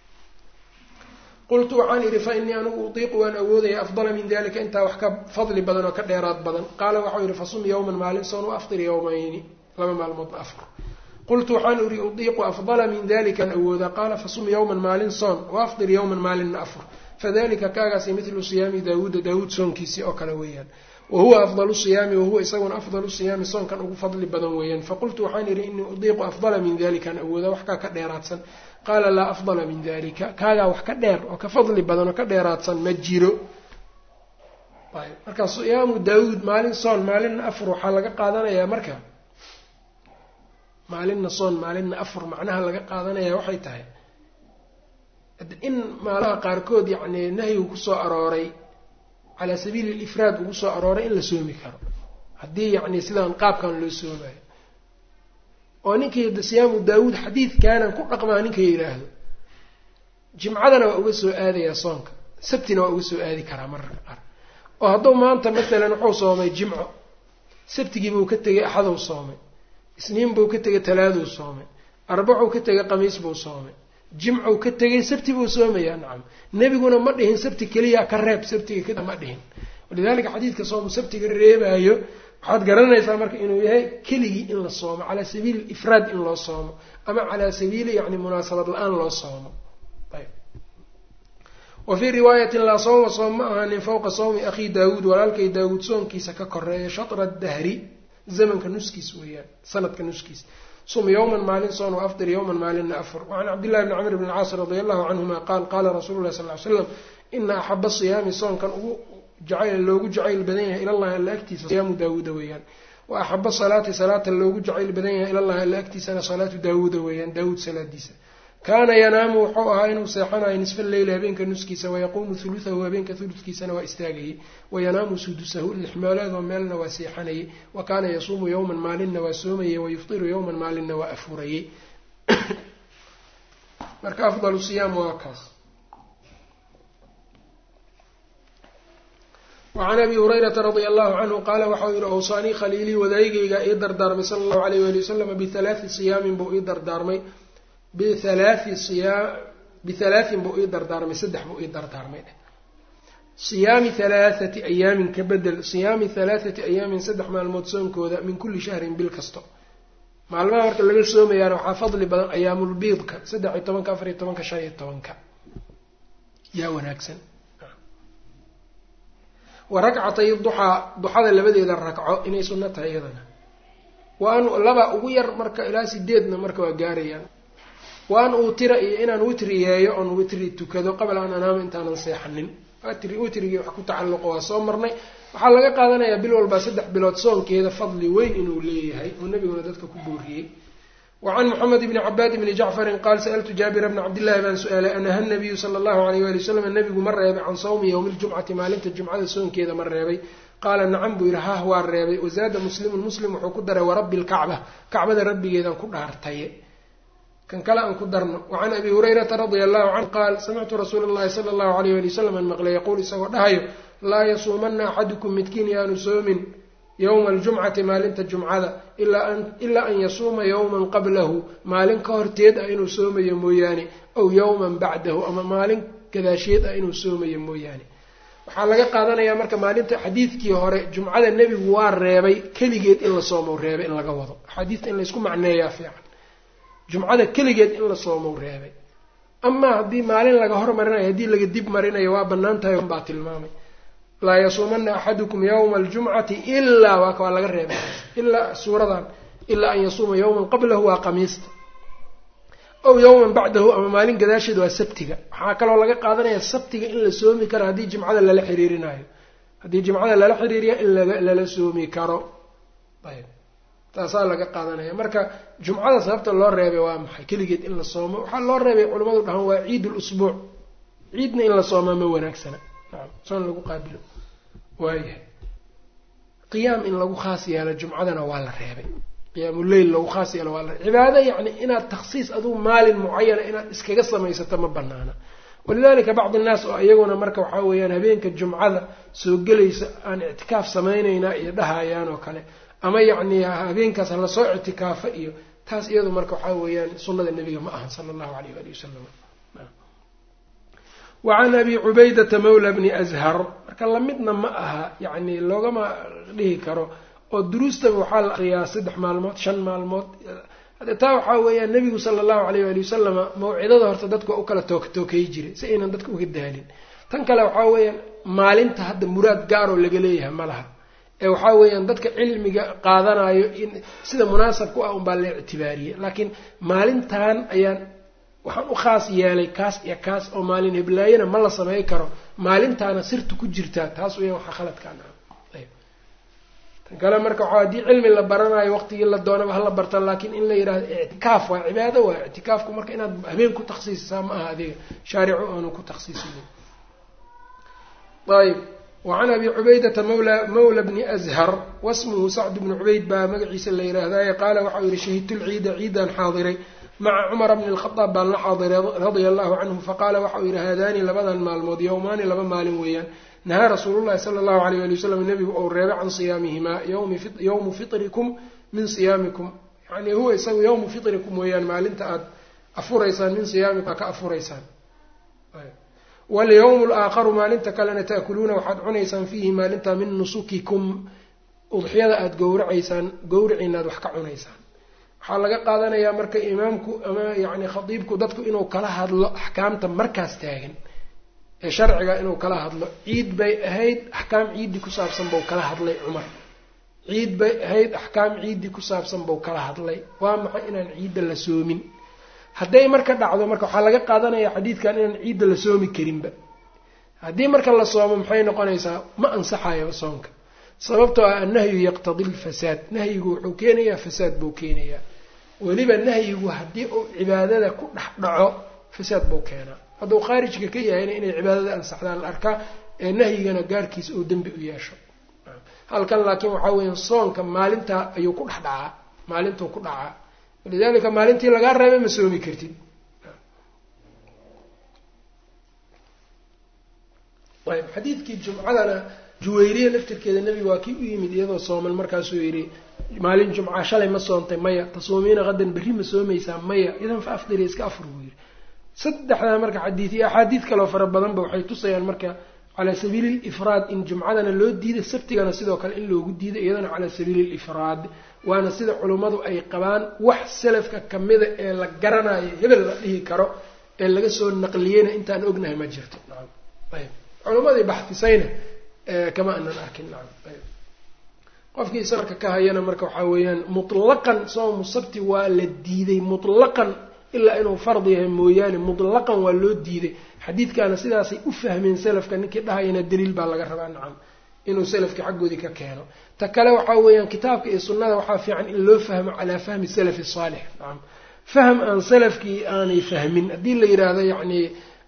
qultu waxaan idhi fa innii anigu utiiqu waan awoodaya afdala min dalika intaa wax ka fadli badan oo ka dheeraad badan qaala waxau yidhi fasum yowman maalin soon waaftir yowmayni laba maalmoodna afur qultu waxaan idhi utiiqu afdala min dalikaan awoodaa qaala fasum yowman maalin soon waafdir yowman maalinna afur fadalika kaagaasi midlu siyaami daawuuda daawuud soonkiisii oo kale weeyaan wa huwa afdalu siyaami wahuwa isaguna afdalu siyaami soonkan ugu fadli badan weeyaan faqultu waxaan idhi innii udiiqu afdala min dalikaan awoodaa wax kaa ka dheeraadsan qaala laa afdala min dalika kaagaa wax ka dheer oo ka fadli badan oo ka dheeraadsan ma jiro marka siyaamu daawuud maalin soon maalinna afur waxaa laga qaadanayaa marka maalinna soon maalinna afur macnaha laga qaadanaya waxay tahay in maalaha qaarkood yacni nahyigu kusoo arooray calaa sabiili lifraad ugu soo arooray in la soomi karo haddii yacni sidaan qaabkan loo soomayo oo ninkii da siyaamu daawuud xadiidkaanan ku dhaqmaa ninka yidhaahdo jimcadana waa uga soo aadayaa soonka sabtina waa uga soo aadi karaa mararka qaar oo hadduu maanta masalan wuxuu soomay jimco sabtigiibuu ka tegay axaduu soomay isniin buu ka tegay talaaduu soomay arbacuu ka tegay qamiis buu soomay jimcuu ka tegay sabti buu soomayaa nacam nebiguna ma dhihin sabti keliya ka reeb sabtiga kada ma dhihin walidalika xadiidka soomu sabtiga reebaayo waxaad garanaysaa marka inuu yahay keligii in la soomo calaa sabiili ifraad in loo soomo ama calaa sabiili yani munaasabad la-aan loo soomo ayb wa fii riwaayatin laa sawma soom ma ahanin fawqa sawmi akhii daawuud walaalkay daawuud soonkiisa ka koreeya shatra dahri zamanka nuskiis weeyaan sanadka nuskiis sum yowman maalin soon wa afdir yowman maalinna afur wacan cabdillahi bni camr bni caas radia allahu canhuma qaal qaala rasuulu llahi sal ly slam ina axaba siyaami soonkan ugu jacayl loogu jacayl badan yahay ilallahi alla agtiisa siyaamu daawuuda weeyaan wa axaba salaati salaata loogu jacayl badan yahay ilallahi alla agtiisana salaatu daawuuda weeyaan daawuud salaadiisa kaana yanaamu wuxuu ahaa inuu seexanayo nisfa leyli habeenka nuskiisa wayaquumu huluhahu habeenka huludkiisana waa istaagayay wayanaamu sudusahu lixmooleedoo meelna waa seexanayay wa kaana yasuumu yowman maalinna waa soomayay wayuftiru yowman maalinna waa afurayay marka afdalu siyaam waa kaas wacan abi hurayrata radia allahu canhu qaala waxau yihi awsaanii khaliilii wadaygayga ii dardaarmay sala allahu alayh wali wasalam bihalaathi siyaamin buu ii dardaarmay bihalaathi siyaa bihalaatin buu ii dardaarmay saddex buu ii dardaarmay siyaami halaathati ayaamin ka bedel siyaami halaathati ayaamin saddex maalmood soonkooda min kulli shahrin bil kasto maalmaha marka laga soomayaana waxaa fadli badan ayaamulbiidka saddex iyo tobanka afar iyo tobanka shan iyo tobanka yaa wanaagsan wa ragcatay duxaa duxada labadeeda ragco inay sunno tahay iyadana wa an laba ugu yar marka ilaa sideedna marka waa gaarayaan wa an uutira iyo inaan witri yeeyo oon witri tukado qabla an anaama intaanan seexanin witri witrigii wax ku tacalluqo waa soo marnay waxaa laga qaadanayaa bil walbaa saddex bilood soonkeeda fadli weyn inuu leeyahay oo nebiguna dadka ku booriyey wacan moxamed bni cabaad bni jacfarin qaal sa'altu jaabira bna cabdillahi baan su-aalay anaha nabiyu sala allahu alayh wali wasalam nabigu ma reebay can sawmi yowmi ljumcati maalinta jumcada soonkeeda ma reebay qaala nacam buu yihi hah waa reebay wazaada muslimun muslim wuxuu ku daray warabbi lkacba kacbada rabbigeedaan ku dhaartaye kan kale aan ku darno wacan abi hurayrata radia allahu canhu qaal samictu rasuula llahi sala allahu alayh wali wasalam an maqlay yaquul isagoo dhahayo laa yasuumanna axadukum midkiin yaanu soomin yowma aljumcati maalinta jumcada ilaa an yasuuma yowman qablahu maalin ka horteed ah inuu soomayo mooyaane aw yowman bacdahu ama maalin gadaasheed ah inuu soomayo mooyaane waxaa laga qaadanayaa marka maalinta xadiidkii hore jumcada nebigu waa reebay keligeed in la soomow reebay in laga wado axaadiista in laysku macneeyaa fiican jumcada keligeed in la soomow reebay amaa haddii maalin laga hormarinayo haddii laga dib marinayo waa bannaan tahay baa tilmaamay laa yasuumana axadukum yowma aljumcati ilaa waa waa laga reebay ilaa suuradan ilaa an yasuuma yowman qablahu waa qamiista ow yowman bacdahu ama maalin gadaasheed waa sabtiga waxaa kaloo laga qaadanaya sabtiga in la soomi karo haddii jimcada lala xiriirinayo haddii jimcada lala xiriiriya in lala soomi karo ayb taasaa laga qaadanaya marka jumcada sababta loo reebay waa maxay keligeed in la soomo waxaa loo reebay culimmadu dhahan waa ciid lusbuuc ciidna in la soomaa ma wanaagsana nacam soon lagu qaabilo waayahay qiyaam in lagu khaas yeelo jumcadana waa la reebay qiyaamuleyl lagu khaas yeelo waa la reebay cibaado yacni inaad takhsiis adugu maalin mucayana inaad iskaga samaysato ma banaana walidalika bacdi innaas oo iyaguna marka waxaa weeyaan habeenka jumcada soo gelaysa aan ictikaaf samaynaynaa iyo dhahayaan oo kale ama yacni habeenkaas lasoo ictikaafa iyo taas iyadu marka waxaa weeyaan sunnada nebiga ma ahan sala allahu alayh waali wasalam wa can abi cubaydata mawla bni ashar marka lamidna ma aha yacni loogama dhihi karo oo duruustaba waxaa la akriyaa saddex maalmood shan maalmood taa waxaa weeyaan nebigu sala allahu alayh waali wasalama mawcidada horta dadka waa u kala took tookay jiray si aynan dadka uga daalin tan kale waxaa weeyaan maalinta hadda muraad gaaroo laga leeyahay ma laha ee waxaa weeyaan dadka cilmiga qaadanayo in sida munaasabku ah unbaa la ictibaariyey laakiin maalintan ayaan waxaan u khaas yeelay kaas iyo kaas oo maalin heblaayana ma la samey karo maalintaana sirta ku jirtaa taas weeyaan waxaa khaladkaan ayb tan kale marka waxaa haddii cilmi la baranayo waqtigii la doonaba hala barta laakiin in la yidhahdo ictikaaf waa cibaado waa ictikaafku marka inaad habeen ku takhsiisisaa ma aha adiga shaaricu aanu ku takhsiisinin ayb wacan abi cubaydata mawla mawla bni ashar wasmuhu sacd bni cubayd baa magaciisa la yidhaahdaye qaala waxau yihi shahidtu lciida ciidaan xaadiray maca cumara bni lkhadaab baan la xaadiray radia allahu canhu faqaala waxau yihi haadaani labadan maalmood yowmaani laba maalin weeyaan nahaa rasuulullahi sala allahu alayh ali wasalam nebigu ou reebay can siyaamihimaa yowmu fitrikum min siyaamikum yani huwa isagu yowmu fitrikum weeyaan maalinta aada afuraysaan min siyaamikum aa ka afuraysaan walyawmu alaakharu maalinta kalena taakuluuna waxaad cunaysaan fiihi maalintaa min nusukikum udxiyada aada gowracaysaan gowriciinaad wax ka cunaysaan waxaa laga qaadanayaa marka imaamku ama yacni khadiibku dadku inuu kala hadlo axkaamta markaas taagan ee sharciga inuu kala hadlo ciid bay ahayd axkaam ciiddii ku saabsan bau kala hadlay cumar ciid bay ahayd axkaam ciiddii ku saabsan bau kala hadlay waa maxay inaan ciidda la soomin hadday marka dhacdo marka waxaa laga qaadanaya xadiidkan inaan ciidda la soomi karinba haddii marka la soomo maxay noqonaysaa ma ansaxayo soonka sababtoo ah annahyu yaqtadi lfasaad nahyigu wuxuu keenayaa fasaad buu keenayaa weliba nahyigu haddii uu cibaadada ku dhex dhaco fasaad buu keenaa hadduu khaarijka ka yahayna inay cibaadada ansaxdaan la arkaa ee nahyigana gaarkiisa uu dembi u yeesho halkan laakiin waxaa weya soonka maalintaa ayuu ku dhex dhacaa maalintuu ku dhacaa walidalika maalintii lagaa reebay ma soomi kartid ayb xadiidkii jumcadana juwayriya laftirkeeda nebiga waa kii u yimid iyadoo sooman markaasuu yidhi maalin jumca shalay ma soontay maya tasuumiina qadan berri ma soomaysaa maya idan fa afdiri iska afur buu yidhi saddexdaa marka xadiid iyo axaadiid kaloo fara badanba waxay tusayaan marka calaa sabiili lifraad in jumcadana loo diiday sabtigana sidoo kale in loogu diiday iyadana calaa sabiili lifraad waana sida culummadu ay qabaan wax salafka kamida ee la garanayo hebel la dhihi karo ee laga soo naqliyeyna intaan ognahay ma jirto nacam ayb culummadii baxfisayna kama anan arkin nacam ayb qofkii safarka ka hayana marka waxaa weeyaan mutlaqan soomu sabti waa la diiday mutlaqan ilaa inuu fard yahay mooyaane mutlaqan waa loo diiday xadiidkaana sidaasay u fahmeen salafka ninkii dhahayana daliil baa laga rabaa nacam inuu salafka xaggoodii ka keeno ta kale waxaa weeyaan kitaabka iyo sunnada waxaa fiican in loo fahmo calaa fahmi salafi saalix nacam fahm aan salafkii aanay fahmin haddii la yidhaahdo yacni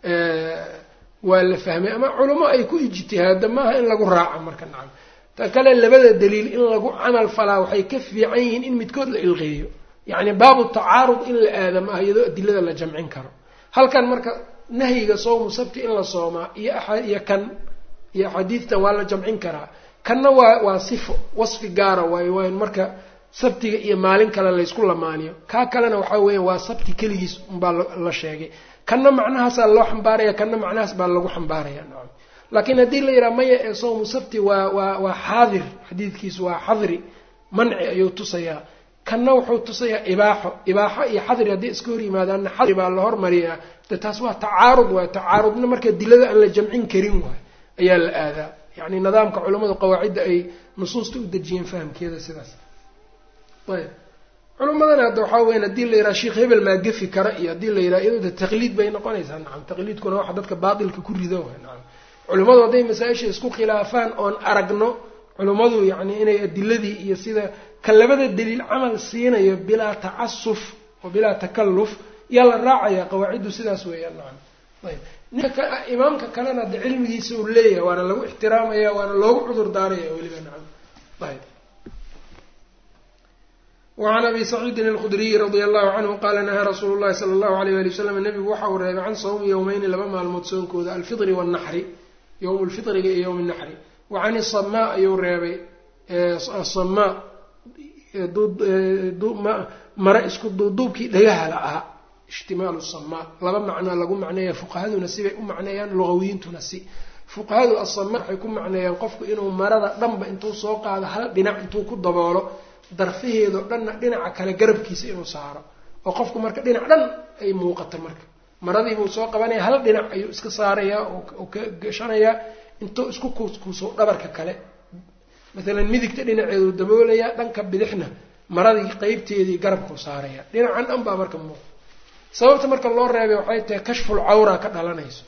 waa la fahmay ama culamo ay ku ijtihaado maaha in lagu raaco marka nacam ta kale labada daliil in lagu camal falaa waxay ka fiican yihiin in midkood la ilqeeyo yacni baabu tacaarud in la aada maaha iyadoo adilada la jamcin karo halkan marka nahyiga soomu sabti in la soomaa iyo iyo kan iyo axaadiidtan waa la jamcin karaa kanna waa waa sifo wasfi gaara waayo waa in marka sabtiga iyo maalin kale laysku lamaaniyo kaa kalena waxaa weeya waa sabti keligiis unbaa la sheegay kanna macnahaasaa loo xambaaraya kanna macnahaas baa lagu xambaaraya nacam laakiin haddii la yidhaha maya ee soomu sabti waa waa waa xaadir xadiidkiisu waa xadri manci ayuu tusayaa kanna wuxuu tusayaa ibaaxo ibaaxo iyo xadri hadday iska hor yimaadaanna xadri baa la hormariyaa de taas waa tacaarud waay tacaarudna marka dilada aan la jamcin karin waay ayaa la aadaa yacni nidaamka culammadu qawaacidda ay nusuusta u dejiyeen fahamkeeda sidaas ayb culimmadana hadda waxaa weyan haddii la yidhaha sheikh hebel maa gefi kara iyo haddii la yidhaha iyadoo de taqliid bay noqonaysaa nacam taqliidkuna waxa dadka baatilka ku rido waay nacam culimmadu hadday masaa-isha isku khilaafaan oon aragno culimmadu yacni inay adiladii iyo sida ka labada daliil camal siinayo bilaa tacasuf oo bilaa takalluf yaa la raacaya qawaaciddu sidaas weeyaan nacam ayb ninka imaamka kalena de cilmigiisa uu leeyahay waana lagu ixtiraamaya waana loogu cudur daaraya weliba nacam ayb wacan abi saciidin alkhudriyi radia allahu canhu qaala nahaa rasuulu llahi sala allahu alayh wali wasalam nebigu waxa uu reebay can sawmi yowmeyni laba maalmood soonkooda alfitri waalnaxri yowmu lfitriga iyo yowmi naxri wa can isamaa ayuu reebay asamaa mara isku duuduubkii dhagaha la ahaa ishtimaalu samaa laba macnaa lagu macneeya fuqahaduna sibay u macneeyaan lugawiyiintuna si fuqahadu asamaa waxay ku macneeyaan qofku inuu marada dhanba intuu soo qaado hal dhinac intuu ku daboolo darfaheedoo dhanna dhinaca kale garabkiisa inuu saaro oo qofku marka dhinac dhan ay muuqato marka maradiibuu soo qabanaya hal dhinac ayuu iska saarayaa oo ka gashanayaa intuu isku kuuskuuso dhabarka kale maalan midigta dhinaceedu daboolayaa dhanka bidixna maradii qeybteedii garabkuu saaraya dhinacan dhan baa marka muuqa sababta marka loo reebay waxay tahay kashful cawra ka dhalanayso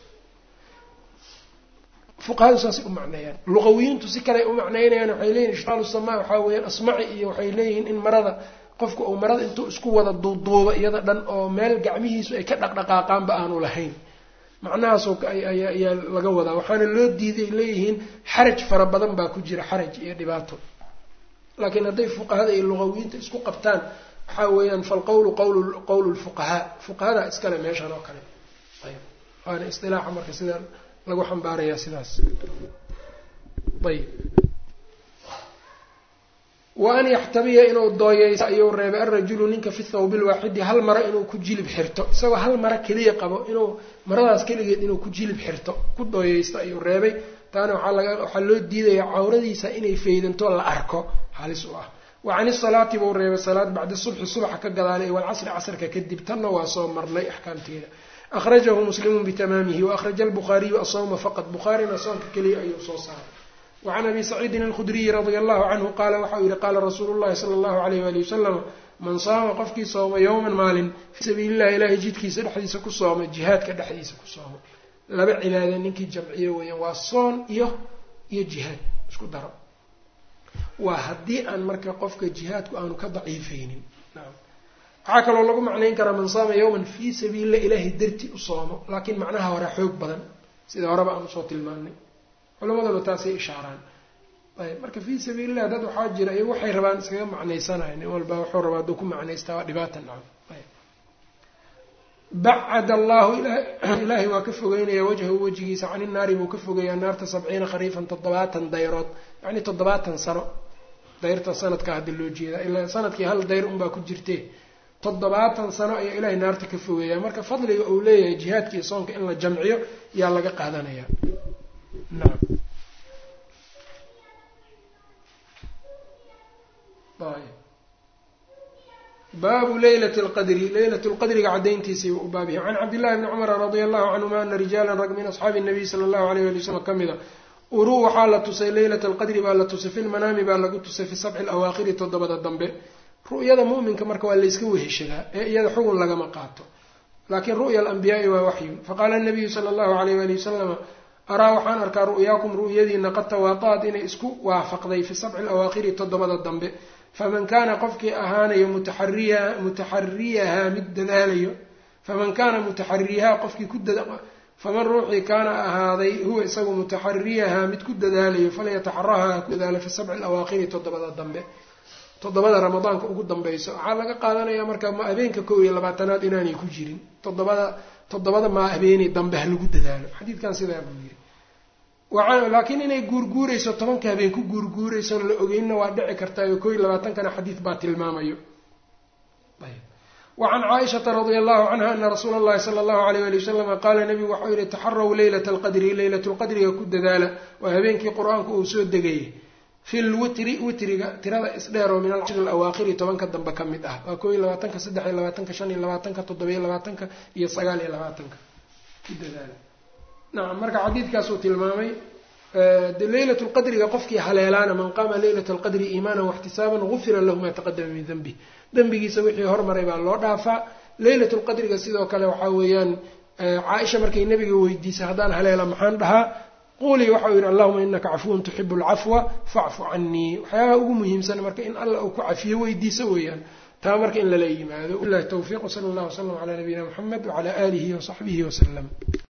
fuqahadu saasay u macneeyaan luqawiyiintu si kale u macneynayaan waxay leeyihin ishaalu samaa waxaa weeyaan asmaci iyo waxay leeyihiin in marada qofka uu marada intuu isku wada duuduubo iyada dhan oo meel gacmihiisu ay ka dhaqdhaqaaqaanba aanu lahayn macnahaasoo ayaa laga wadaa waxaana loo diiday leeyihiin xaraj fara badan baa ku jira xaraj iyo dhibaato laakiin hadday fuqahada iyo luqawiyiinta isku qabtaan waxaa weeyaan falqowlu qawlu qowlu lfuqahaa fuqahada iskale meeshan oo kale ayb waana istilaaxa marka sida lagu xambaarayaa sidaas ayb wa an yaxtabiya inuu dooyeyso ayuu reebay alrajulu ninka fi thawbi lwaaxidi hal maro inuu ku jilib xirto isagoo hal maro keliya qabo inuu maradaas keligeed inuu ku jilib xirto ku dooyeysto ayuu reebay taana waxaa laga waxaa loo diidaya cawradiisa inay faydanto la arko halis u ah wa can isalaati buu reebay salaad bacda subxi subaxa ka gadaalay walcasri casrka kadib tanna waa soo marnay axkaamteeda akhrajahu muslimu bitamaamihi waakhraja albukhaariyu asawma faqad bukhaarina soonka keliya ayuu soo saaray wacan abi saciidin alkhudriyi radia allahu canhu qaala waxauu yihi qaala rasuulu llahi sala allahu alayh wali wasalam man saama qofkii sooma yowman maalin fii sabiilillahi ilaahay jidkiisa dhexdiisa ku sooma jihaadka dhexdiisa ku sooma laba cibaada ninkii jamciyo weeyaan waa soon iyo iyo jihaad isku daro waa haddii aan marka qofka jihaadku aanu ka daciifaynin naam waxaa kaloo lagu macnayn karaa man saama yowman fii sabiilillah ilaahay darti u soomo laakiin macnaha hore xoog badan sida horeba aan usoo tilmaanay culamaduna taasay ishaaraan ayb marka fii sabiilillah dad waxaa jira iyagu waxay rabaan iskaga macnaysanayo nin walba wuxuu rabaa hadduu ku macnaystaa waa dhibaata nacam ayb bacad allahu ilaahay waa ka fogeynaya wajhahu wejigiisa cani naari buu ka fogeeyaa naarta sabciina khariifan toddobaatan dayrood yacni toddobaatan sano dayrta sanadka hadda loo jeedaa ilaa sanadkii hal dayr unbaa ku jirtee toddobaatan sano ayaa ilaahay naarta ka fogeeyaa marka fadliga uu leeyahay jihaadka iyo soonka in la jamciyo yaa laga qaadanaya nacam baabu leylati lqadri leylatu lqadriga caddayntiisay u baab yahay can cabdillahi bni cumara radia allahu canhuma ana rijaalan rag min asxaabi nabiy sala allahu alayh ali wasalam ka mida uruu waxaa la tusay leylata alqadri baa la tusay fi lmanaami baa lagu tusay fi sabci alawaakhiri toddobada dambe ru'yada mu'minka marka waa layska weheshadaa ee iyada xugun lagama qaato laakiin ru'ya alambiyaai waa waxyun faqaala nabiyu sala allahu alayh ali wasalama araa waxaan arkaa ru'yaakum ru'yadiina qad tawaata'ad inay isku waafaqday fi sabci alawaakhiri toddobada dambe faman kaana qofkii ahaanayo mutaxariya mutaxariyahaa mid dadaalayo faman kaana mutaxariyahaa qofkii ku faman ruuxii kaana ahaaday huwa isagu mutaxariyahaa mid ku dadaalayo falyataxaraha ku dadaalo fi sabci alawaakhiri toddobada dambe toddobada ramadaanka ugu dambayso waxaa laga qaadanayaa marka ma habeenka kow iyo labaatanaad inaanay ku jirin toddobada toddobada maa habeenay dambe ha lagu dadaalo xadiidkan sidaa buu yiri laakiin inay guurguurayso tobanka habeen ku guurguurayson la ogeynna waa dhici kartaayo koo iyo labaatankana xadiid baa tilmaamayo wacan caaishata radia allahu canha ana rasuula allahi sala allahu alayh ali wasalama qaala nabigu waxau yihi taxaraw leylata alqadri leylatulqadriga ku dadaala waa habeenkii qur-aanku uu soo degayay fi lwitri witriga tirada isdheer oo min alcashri alawaakhiri tobanka dambe ka mid ah waa koo iyo labaatanka saddex iyo labaatanka shan iyo labaatanka toddobiyo labaatanka iyo sagaal iyo labaatanka ku dadaala nacam marka xadiidkaasuu tilmaamay de leylat lqadriga qofkii haleelaana man qaama leylat alqadri iimaanan waxtisaaban gufira lahu maa taqadama min denbi dembigiisa wixii hormaray baa loo dhaafaa leylat lqadriga sidoo kale waxaa weeyaan caaisha markay nabiga weydiisay haddaan haleela maxaan dhahaa quulii waxau yidhi allahuma inaka cafuwun tuxibu alcafwa facfu canii waxyaabaha ugu muhiimsan marka in alla uu ku cafiyo weydiiso weeyaan taa marka in lala yimaado bilahi towfiiq wsala allah wslam calaa nabiyina muxamed wacala aalihi wasaxbihi wasalam